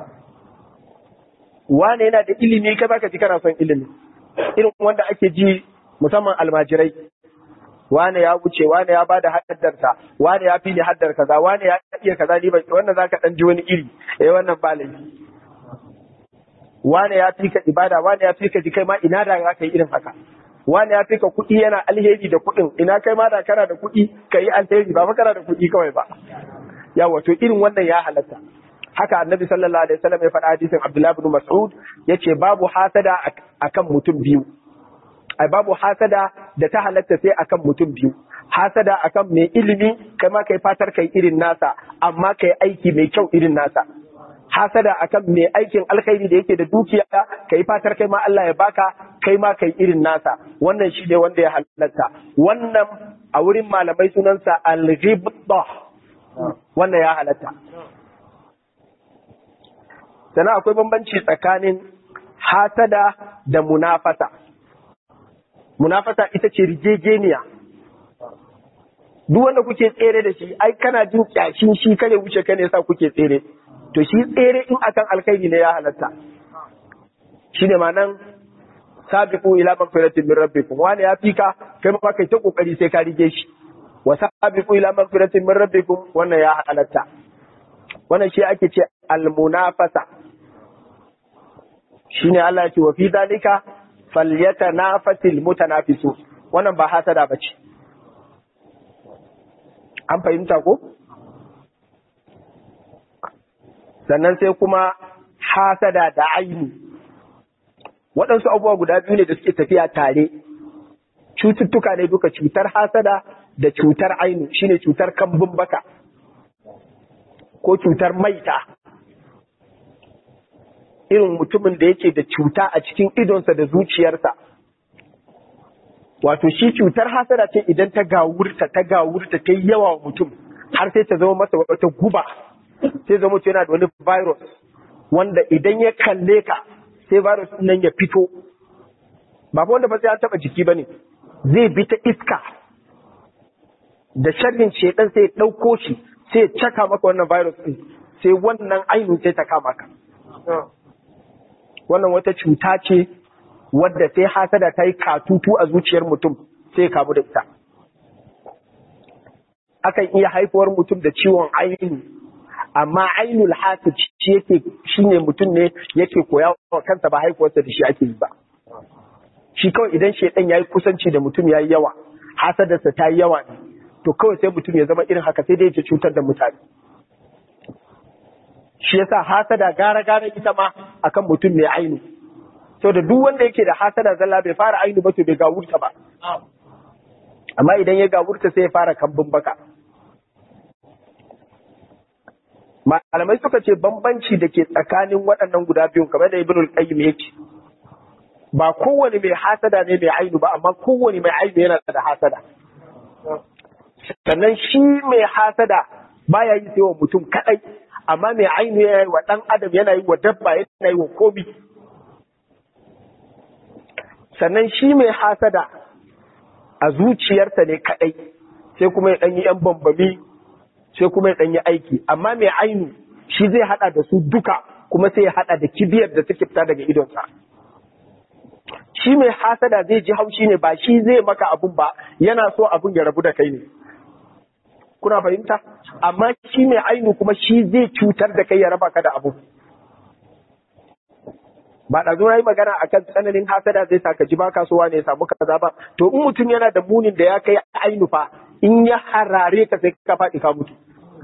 wane yana da ilimi kai ma ka ji kana son ilimi irin wanda ake ji musamman almajirai wane ya wuce wane ya bada haddarsa wane ya fi ni haddar kaza wane ya iya kaza ni ba wannan zaka dan ji wani iri eh wannan ba laifi wane ya fi ka ibada wane ya fi ka ji kai ma ina da zaka yi irin haka wane ya fi ka kuɗi yana alheri da kuɗin ina kai ma da kana da kuɗi ka yi alheri ba fa kana da kuɗi kawai ba yawa to irin wannan ya halatta haka annabi sallallahu alaihi wasallam ya faɗa hadisin Abdullah ibn Mas'ud yace babu hasada akan mutum biyu ai babu hasada da ta halatta sai akan mutum biyu hasada akan mai ilimi kai ma kai fatar kai irin nasa amma kai aiki mai kyau irin nasa hasada akan mai aikin alkhairi da yake da dukiya kai fatar kai ma Allah ya baka kai ma kai irin nasa wannan shi ne wanda ya halatta wannan a wurin malamai sunansa al-ghibta wannan ya halatta sannan akwai bambanci tsakanin hasada da munafasa munafasa ita ce rigegeniya duk wanda kuke tsere da shi ai kana jin kyashin shi kare wuce ka ne sa kuke tsere to shi tsere in akan alkhairi ne ya halatta shi ne nan sabiqu ila magfiratin min rabbikum wani ya fika kai ma kai ta kokari sai ka rige shi wa sabiqu ila magfiratin min rabbikum wannan ya halatta wannan shi ake ce almunafasa shine Allah ya ce wa fi dalika falyatanafasil mutanafisu wannan ba hasada bace an fahimta ko sannan sai kuma hasada da aini waɗansu abubuwa guda biyu ne da suke tafiya tare cututtuka ne duka cutar hasada da cutar ainu shine cutar kambun baka ko cutar maita irin mutumin da yake da cuta a cikin idonsa da zuciyarsa wato shi cutar hasada ce idan ta gawurta ta gawurta ta yi yawa wa mutum har sai ta zama masa wata guba sai zama mutum yana da wani virus wanda idan ya kalle ka sai virus nan ya fito ba fa wanda ba sai an taba jiki bane zai bi ta iska da sharrin shedan sai ya dauko shi sai ya caka maka wannan virus din sai wannan ainihin sai ta kama ka wannan wata cuta ce wadda sai hasada ta yi katutu a zuciyar mutum sai kamu da ita akan iya haifuwar mutum da ciwon ainihi amma ainul hasid shi yake shine mutum ne yake koya wa kansa ba haifuwarsa da shi ake yi ba shi kawai idan shedan yayi kusanci da mutum yayi yawa hasadarsa ta yi yawa ne to kawai sai mutum ya zama irin haka sai dai ya cutar da mutane shi yasa hasada gara gara ita ma akan mutum mai ainu so da duk wanda yake da hasada zalla bai fara ainu ba to bai gawurta ba amma idan ya gawurta sai ya fara kambun baka malamai suka ce bambanci da ke tsakanin waɗannan guda biyun kamar da ibnul qayyim yake ba kowane mai hasada ne mai ainu ba amma kowane mai ainu yana da hasada sannan shi mai hasada baya yi sai wa mutum kadai amma mai ainu yana yi wa ɗan adam yana yi wa dabba yana yi wa komi sannan shi mai hasada a zuciyarsa ne kadai sai kuma ya ɗanyi ‘yan bambami sai kuma ya ɗanyi aiki amma mai ainu shi zai haɗa da su duka kuma sai ya haɗa da kibiyar da take fita daga idonsa shi mai hasada zai ji haushi ne ba shi zai maka abun ba yana so abun ya rabu da kai ne kuna fahimta amma shi mai ainu kuma shi zai cutar da kai ya raba ka da abu ba da zo yi magana akan tsananin hasada zai sa ka ji baka so ne ya samu kaza ba to in mutum yana da munin da ya kai ainu fa in ya harare ka sai ka faɗi ka mutu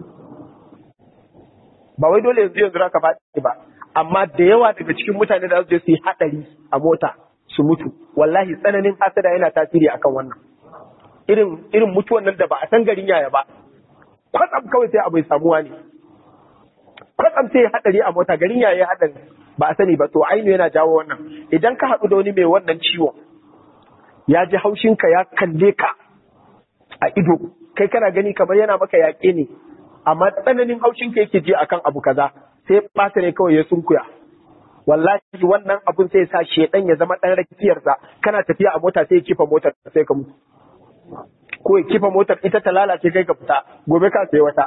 ba wai dole yanzu yanzu ka faɗi ba amma da yawa daga cikin mutane da su je su yi haɗari a mota su mutu wallahi tsananin hasada yana tasiri akan wannan irin irin mutuwan nan da ba a san garin yaya ba kwatsam kawai sai abu ya samuwa ne kwatsam sai hadari a mota garin yaya hadari ba a sani ba to ainu yana jawo wannan idan ka haɗu da wani mai wannan ciwon ya ji haushinka ya kalle ka a ido kai kana gani kamar yana maka yaƙe ne amma tsananin haushinka yake ji akan abu kaza sai ɓata ne kawai ya sunkuya wallahi wannan abun sai sa shedan ya zama ɗan rakiyarsa kana tafiya a mota sai ya kifa motar sai ka mutu ko ya kifa motar ita ta lalace kai ka fita gobe ka sai wata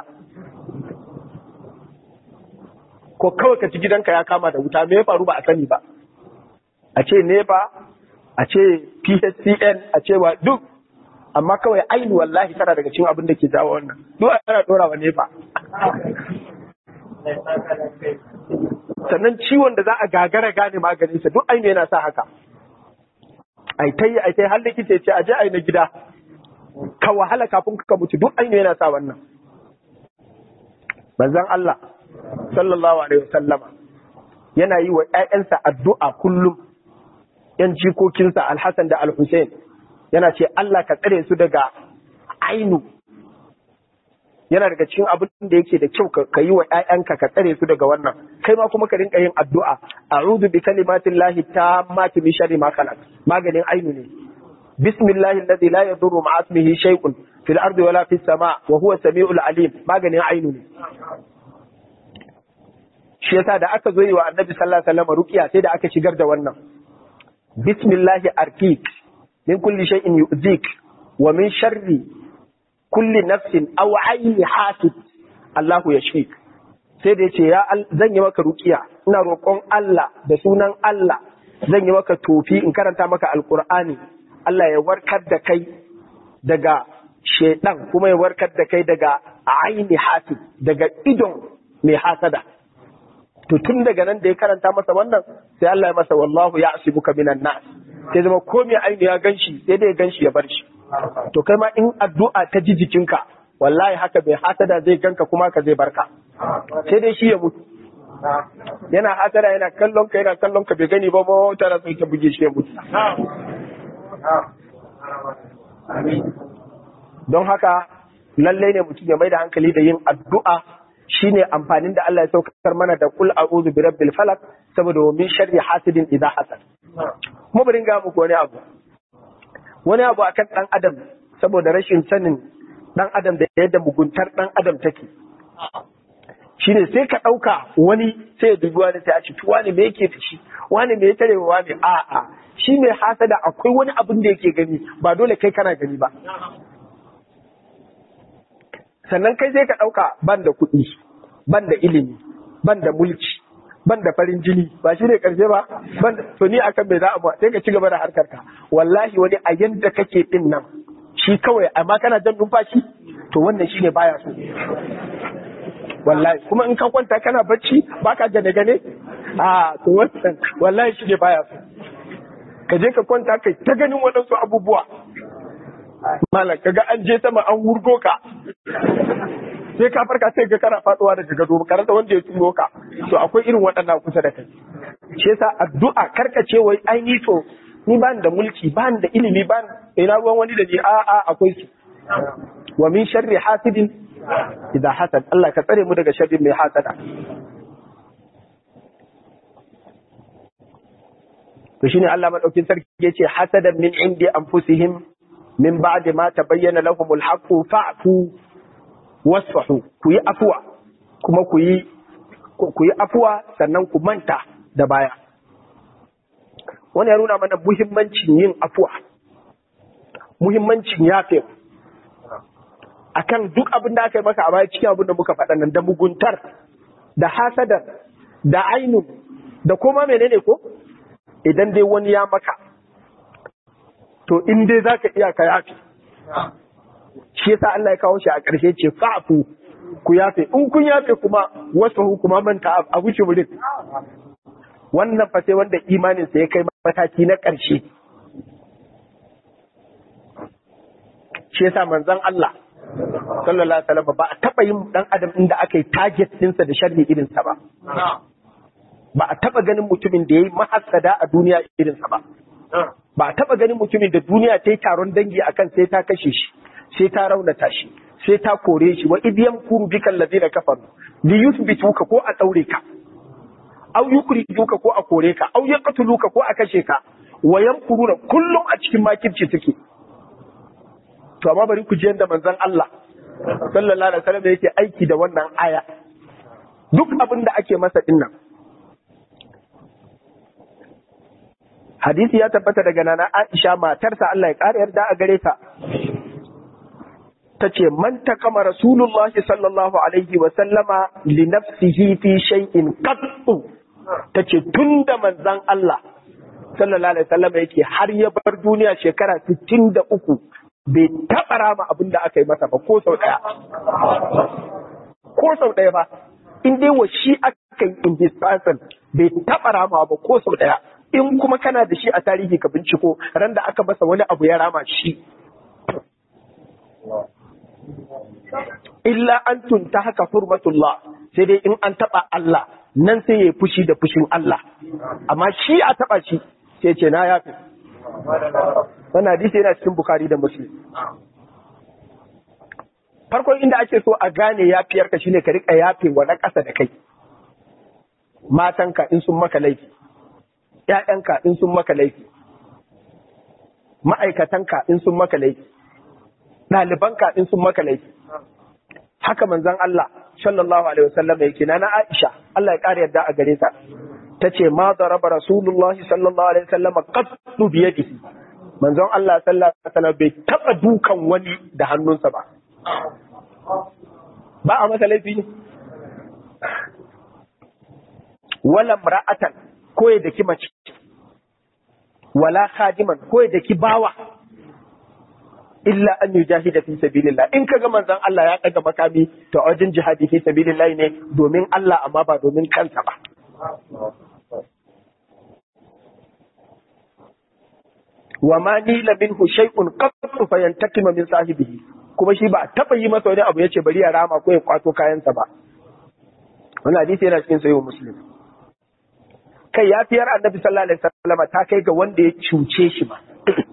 ko kawai ka ci gidanka ya kama da wuta me ya faru ba a sani ba a ce nepa a ce phcn a ce wa duk amma kawai ainu wallahi tana daga cikin abin da ke jawo wannan duk ana dora wa nefa sannan ciwon da za a gagara gane maganinsa duk ainu yana sa haka ai ta yi ai ta yi har likita ce a je ai na gida ka wahala kafin ka mutu duk ainu yana sa wannan manzon Allah sallallahu alaihi wasallama yana yi wa ƴaƴansa addu'a kullum ‘yan jikokinsa Alhassan da Alhussein yana ce Allah ka tsare su daga ainu yana daga cikin abin da yake da kyau ka yi wa ‘ya'yanka ka tsare su daga wannan kai ma kuma ka rinka yin addu'a a'udhu bi kalimatin lahi tammati min sharri ma khalaq maganin ainu ne bismillahi alladhi la yadurru ma'a ismihi shay'un fil ardi wala fis sama wa huwa samiul alim maganin ainu ne shi yasa da aka zo yi wa annabi sallallahu alaihi wasallam ruqiya sai da aka shigar da wannan bismillahi arkik min kulli shay'in yu'zik wa min sharri kulli nafsin aw ayni hasid Allahu yashfik sai da yace ya zan yi maka ruqiya ina roƙon Allah da sunan Allah zan yi maka tofi in karanta maka alqur'ani Allah ya warkar da kai daga shedan kuma ya warkar da kai daga aini hasid daga idon mai hasada to tun daga nan da ya karanta masa wannan sai Allah ya masa wallahu ya asibuka minan nas sai zama ko mai aini ya ganshi sai dai ya ganshi ya bar shi to kai ma in addu'a ta ji jikinka wallahi haka bai hasada zai ganka kuma ka zai barka sai dai shi ya mutu yana hasada yana kallon ka yana kallon ka bai gani ba ba tana sai ta buge shi ya mutu don haka lallai ne mutum ya mai da hankali da yin addu'a shine amfanin da Allah ya saukar mana da kul a'udhu bi rabbil falaq saboda wa min sharri hasidin idha hasad kuma bari ga muku wani abu wani abu akan dan adam saboda rashin sanin dan adam da yadda muguntar dan adam take shine sai ka dauka wani sai ya dubi wani sai a ci wani me yake fishi wani me ya tare wa wani a a shi mai hasada akwai wani abin da yake gani ba dole kai kana gani ba sannan kai sai ka ɗauka ban da kuɗi ban da ilimi ban da mulki ban da farin jini ba shi ne ƙarshe ba ban to ni akan bai za a sai ka ci gaba da harkar ka wallahi wani a yanda kake din nan shi kawai amma kana jan numfashi to wannan shine baya so wallahi kuma in ka kwanta kana bacci baka gane gane a to wannan wallahi shine baya so ka je ka kwanta kai ta ganin waɗansu abubuwa malam kaga an je sama an wurgo ka sai ka farka sai ga kana faduwa daga gado karanta wanda ya turo ka to akwai irin waɗannan kusa da kai shi yasa addu'a karkace wai ai ni to ni ban da mulki ban da ilimi ban ina ruwan wani da ni a a akwai su wa min sharri hasidin idan hasad Allah ka tsare mu daga sharri mai hasada to shine Allah madaukin sarki yace hasadan min indi anfusihim min ba'di ma tabayyana lahumul haqqu fa'fu wasfahu ku yi afuwa kuma ku yi ku yi afuwa sannan ku manta da baya wani ya nuna mana muhimmancin yin afuwa muhimmancin yafe akan duk abin da aka yi maka a baya cikin abin da muka faɗa nan da muguntar da hasadar da ainun da kuma menene ko idan dai wani ya maka to in dai za ka iya ka yafe shi yasa Allah ya kawo shi a ƙarshe ce fa'fu ku yafe in kun yafe kuma wasu kuma manta a wuce wurin wannan fa sai wanda imanin sa ya kai mataki na ƙarshe shi yasa manzon Allah sallallahu alaihi wasallam ba a taba yin dan adam inda aka yi target ɗinsa da sharri irin sa ba ba a taba ganin mutumin da yayi mahassada a duniya irin sa ba ba a taba ganin mutumin da duniya ta yi taron dangi akan sai ta kashe shi sai ta raunata shi sai ta kore shi wa idiyam kuru bika allazina kafaru li yuthbituka ko a daure ka aw yukrijuka ko a kore ka aw yaqtuluka ko a kashe ka wa yamkuruna kullum a cikin makirci suke to amma bari ku ji yanda manzon Allah sallallahu alaihi wasallam yake aiki da wannan aya duk abin da ake masa dinnan hadisi ya tabbata daga nana Aisha matarsa Allah ya ƙara yarda a gare ta ta ce man kama rasulullahi sallallahu alaihi wa sallama li nafsihi fi shay'in qattu ta ce tunda manzon Allah sallallahu alaihi wasallam yake har ya bar duniya shekara 63 bai taɓa rama abin da aka yi masa ba ko sau ɗaya ko sau ɗaya ba in dai wa shi aka yi in his person bai taɓa rama ba ko sau ɗaya in kuma kana da shi a tarihi ka binciko ran da aka masa wani abu ya rama shi illa an tunta haka hurmatullah sai dai in an taba Allah nan sai ya fushi da fushin Allah amma shi a taba shi sai ce na yafi wannan hadisi yana cikin Bukhari da Muslim farkon inda ake so a gane yafiyar ka shine ka rika yafe wa na ƙasa da kai matanka in sun maka laifi ƴaƴanka in sun maka laifi ma'aikatanka in sun maka laifi ɗalibanka in sun maka laifi haka manzon Allah sallallahu alaihi wasallam yake na na Aisha Allah ya ƙara yarda a gare ta tace ma daraba rasulullahi sallallahu alaihi wasallam qattu bi yadihi manzon Allah sallallahu alaihi wasallam bai taba dukan wani da hannunsa ba ba a masa laifi ne wala mar'atan ko ya daki mace wala khadiman ko ya daki bawa illa an yujahida fi sabilillah in kaga manzon Allah ya daga makami to wajen jihadi fi sabilillah ne domin Allah amma ba domin kansa ba wa ma nila minhu shay'un qattu fayantakima min sahibihi kuma shi ba a taba yi masa wani abu yace bari ya rama ko ya kwato kayansa ba wannan hadisi yana cikin sahih muslim kai yafiyar annabi sallallahu alaihi wasallam ta kai ga wanda ya cuce shi ba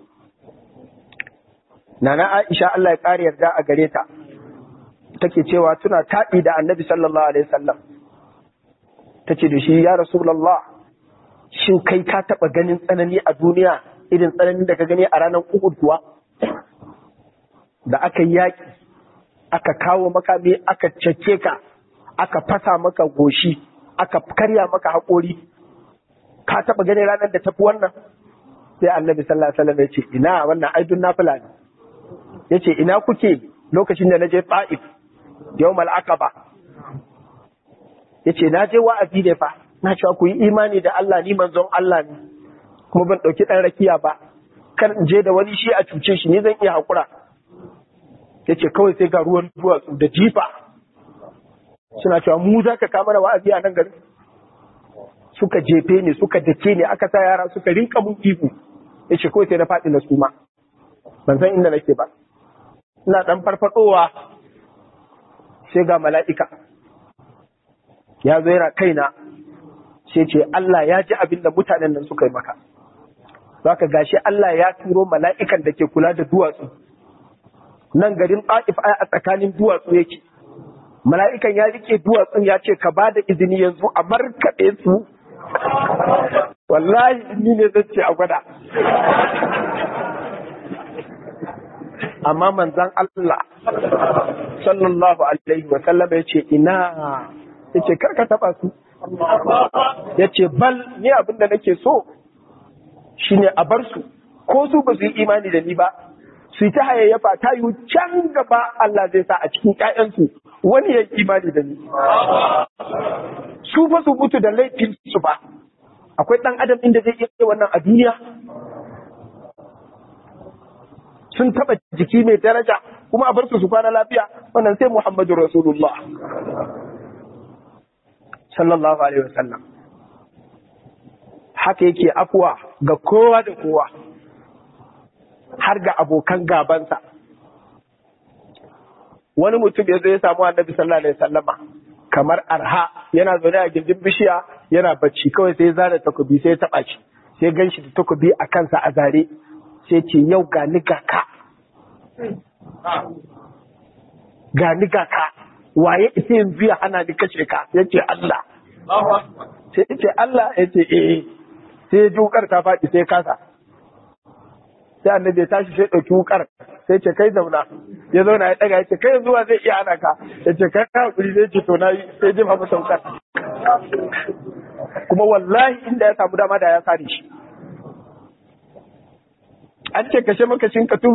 Nana Aisha Allah ya ƙara yarda a gare ta, take cewa tuna taɗi da annabi sallallahu Alaihi wasallam. Ta ce da shi, Ya Rasulallah, shin kai ka taɓa ganin tsanani a duniya irin tsananin da ka gani a ranar Uhud kuwa? Da aka yi yaƙi, aka kawo makami, aka cece ka, aka fasa maka goshi, aka karya maka haƙori, ka taɓa ganin ranar da tafi wannan? Sai annabi sallallahu Alaihi wasallam ya ce, Ina wannan aidun nafila ne. ya ce ina kuke lokacin da na je ta'if yau mal'aqaba ya ce na je wa'azi ne fa na cewa ku yi imani da Allah ni manzon Allah ne kuma ban ɗauki ɗan rakiya ba kar in je da wani shi a cuce shi ni zan iya haƙura ya ce kawai sai ga ruwan duwatsu da jifa suna cewa mu za ka kama da wa'azi a nan garin suka jefe ne suka dake ne aka sa yara suka rinka mun ihu ya ce kawai sai na faɗi na suma ban san inda nake ba ina dan farfadowa sai ga mala'ika ya zo yana kaina sai ce Allah ya ji abin da mutanen nan suka yi maka zaka gashi Allah ya turo mala'ikan da ke kula da duwatsu nan garin Taif a tsakanin duwatsu yake mala'ikan ya rike duwatsun ya ce ka ba da izini yanzu a markaɗe su wallahi ni ne zan ce a gwada amma manzan Allah sallallahu alaihi wa sallam ya ce ina ya ce karka taba su ya ce bal ni abin da nake so shine a bar su ko su ba su yi imani da ni ba su yi ta hayayyafa ta yi can gaba Allah zai sa a cikin ƴaƴansu wani ya yi imani da ni su fa su mutu da laifin su ba akwai ɗan adam inda zai iya wannan a duniya sun taba jiki mai daraja kuma a bar su su kwana lafiya wannan sai Muhammadu Rasulullah sallallahu alaihi wasallam haka yake afuwa ga kowa da kowa har ga abokan gabansa wani mutum ya zo ya samu annabi sallallahu alaihi wasallama kamar arha yana zaune a gindin bishiya yana bacci kawai sai ya zara takobi sai ya taba shi sai gan shi da takobi a kansa a zare sai ce yau ga ni ga ka ga ni ga ka waye ita yanzu ya hana ni kashe ka ya ce Allah sai ya ce Allah ya ce eh sai ya ji wukar ta faɗi sai kasa sai annabi ya tashi sai ɗauki wukar sai ce kai zauna ya zauna ya ɗaga ya ce kai zuwa zai iya hana ka ya ce kai hakuri zai ce to na yi sai jefa masa wukar kuma wallahi inda ya samu dama da ya sare shi an ce kashe makashin katu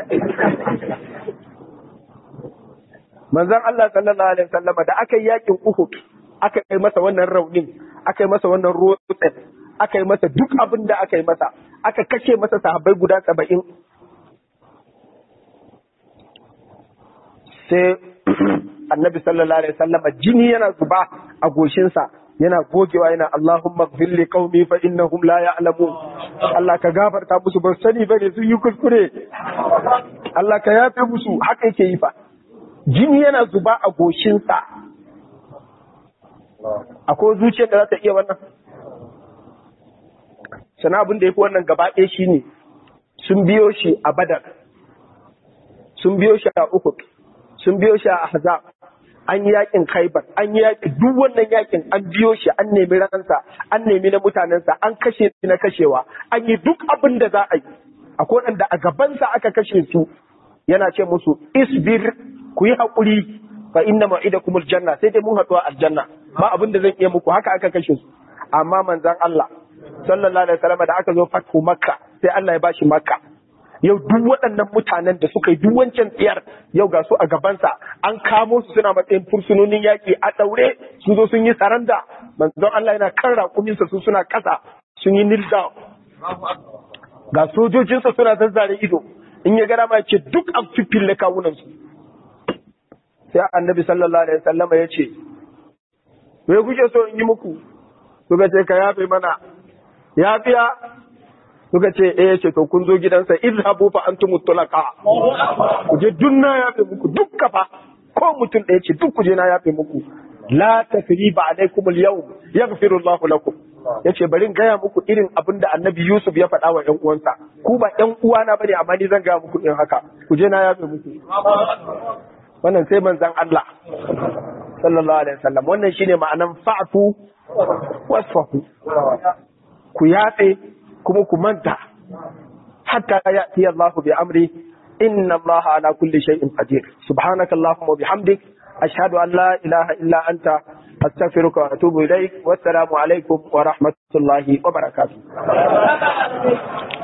manzon Allah sallallahu alaihi wasallama da aka yi yakin Uhud aka yi masa wannan raunin aka yi masa wannan rotsin aka yi masa duk abin da aka yi masa aka kashe masa sahabbai guda saba'in sai annabi sallallahu alaihi wasallam jini yana zuba a goshinsa yana gogewa yana Allahumma ighfir li qaumi fa innahum la ya'lamun Allah ka gafarta musu ba sani bane sun yi kuskure Allah ka yafe musu haka yake yi fa jini yana zuba a goshinsa akwai zuciyar da za ta iya wannan sana abin da ya fi wannan gaba ɗaya shi ne sun biyo shi a badar sun biyo shi a uhud sun biyo shi a ahzab an yi yakin khaibar an yi yakin duk wannan yakin an biyo shi an nemi ransa an nemi na mutanensa an kashe na kashewa an yi duk abin da za a yi akwai wanda a gabansa aka kashe su yana ce musu isbir ku yi haƙuri fa inna ma'idakumul janna sai dai mun haɗu a aljanna ba abin da zan iya muku haka aka kashe su amma manzon Allah sallallahu alaihi wasallam da aka zo fathu makka sai Allah ya bashi makka yau duk waɗannan mutanen da suka yi duk wancan tsiyar yau ga su a gabansa an kamo su suna matsayin fursunonin yaƙi a ɗaure sun zo sun yi saranda manzon Allah yana kan raƙuminsa su suna ƙasa sun yi kneel down ga sojojinsa suna zazzare ido in ya gara ma ce duk an fifille kawunansu sai annabi sallallahu alaihi wasallama ya ce me kuke so in yi muku suka ce ka yafe mana yafiya suka ce eh ce to kun zo gidansa izhabu fa antum mutlaqa ku je dunna yafe muku duk kafa ko mutum ɗaya ce duk ku je na yafe muku la tasriba alaikum al-yawm yaghfiru Allahu lakum yace bari in gaya muku irin abin da annabi Yusuf ya faɗa wa ƴan uwansa ku ba ƴan uwana bane amma ni zan gaya muku din haka ku je na yafe muku wannan sai manzon Allah sallallahu alaihi wasallam wannan shine ma'anan fa'fu wasfahu ku yafe kuma ku manta hatta ya'ti Allah bi amri inna Allah ala kulli shay'in qadir subhanaka allahumma wa bihamdik ashhadu an la ilaha illa anta astaghfiruka wa atubu ilaik wassalamu alaikum wa rahmatullahi wa barakatuh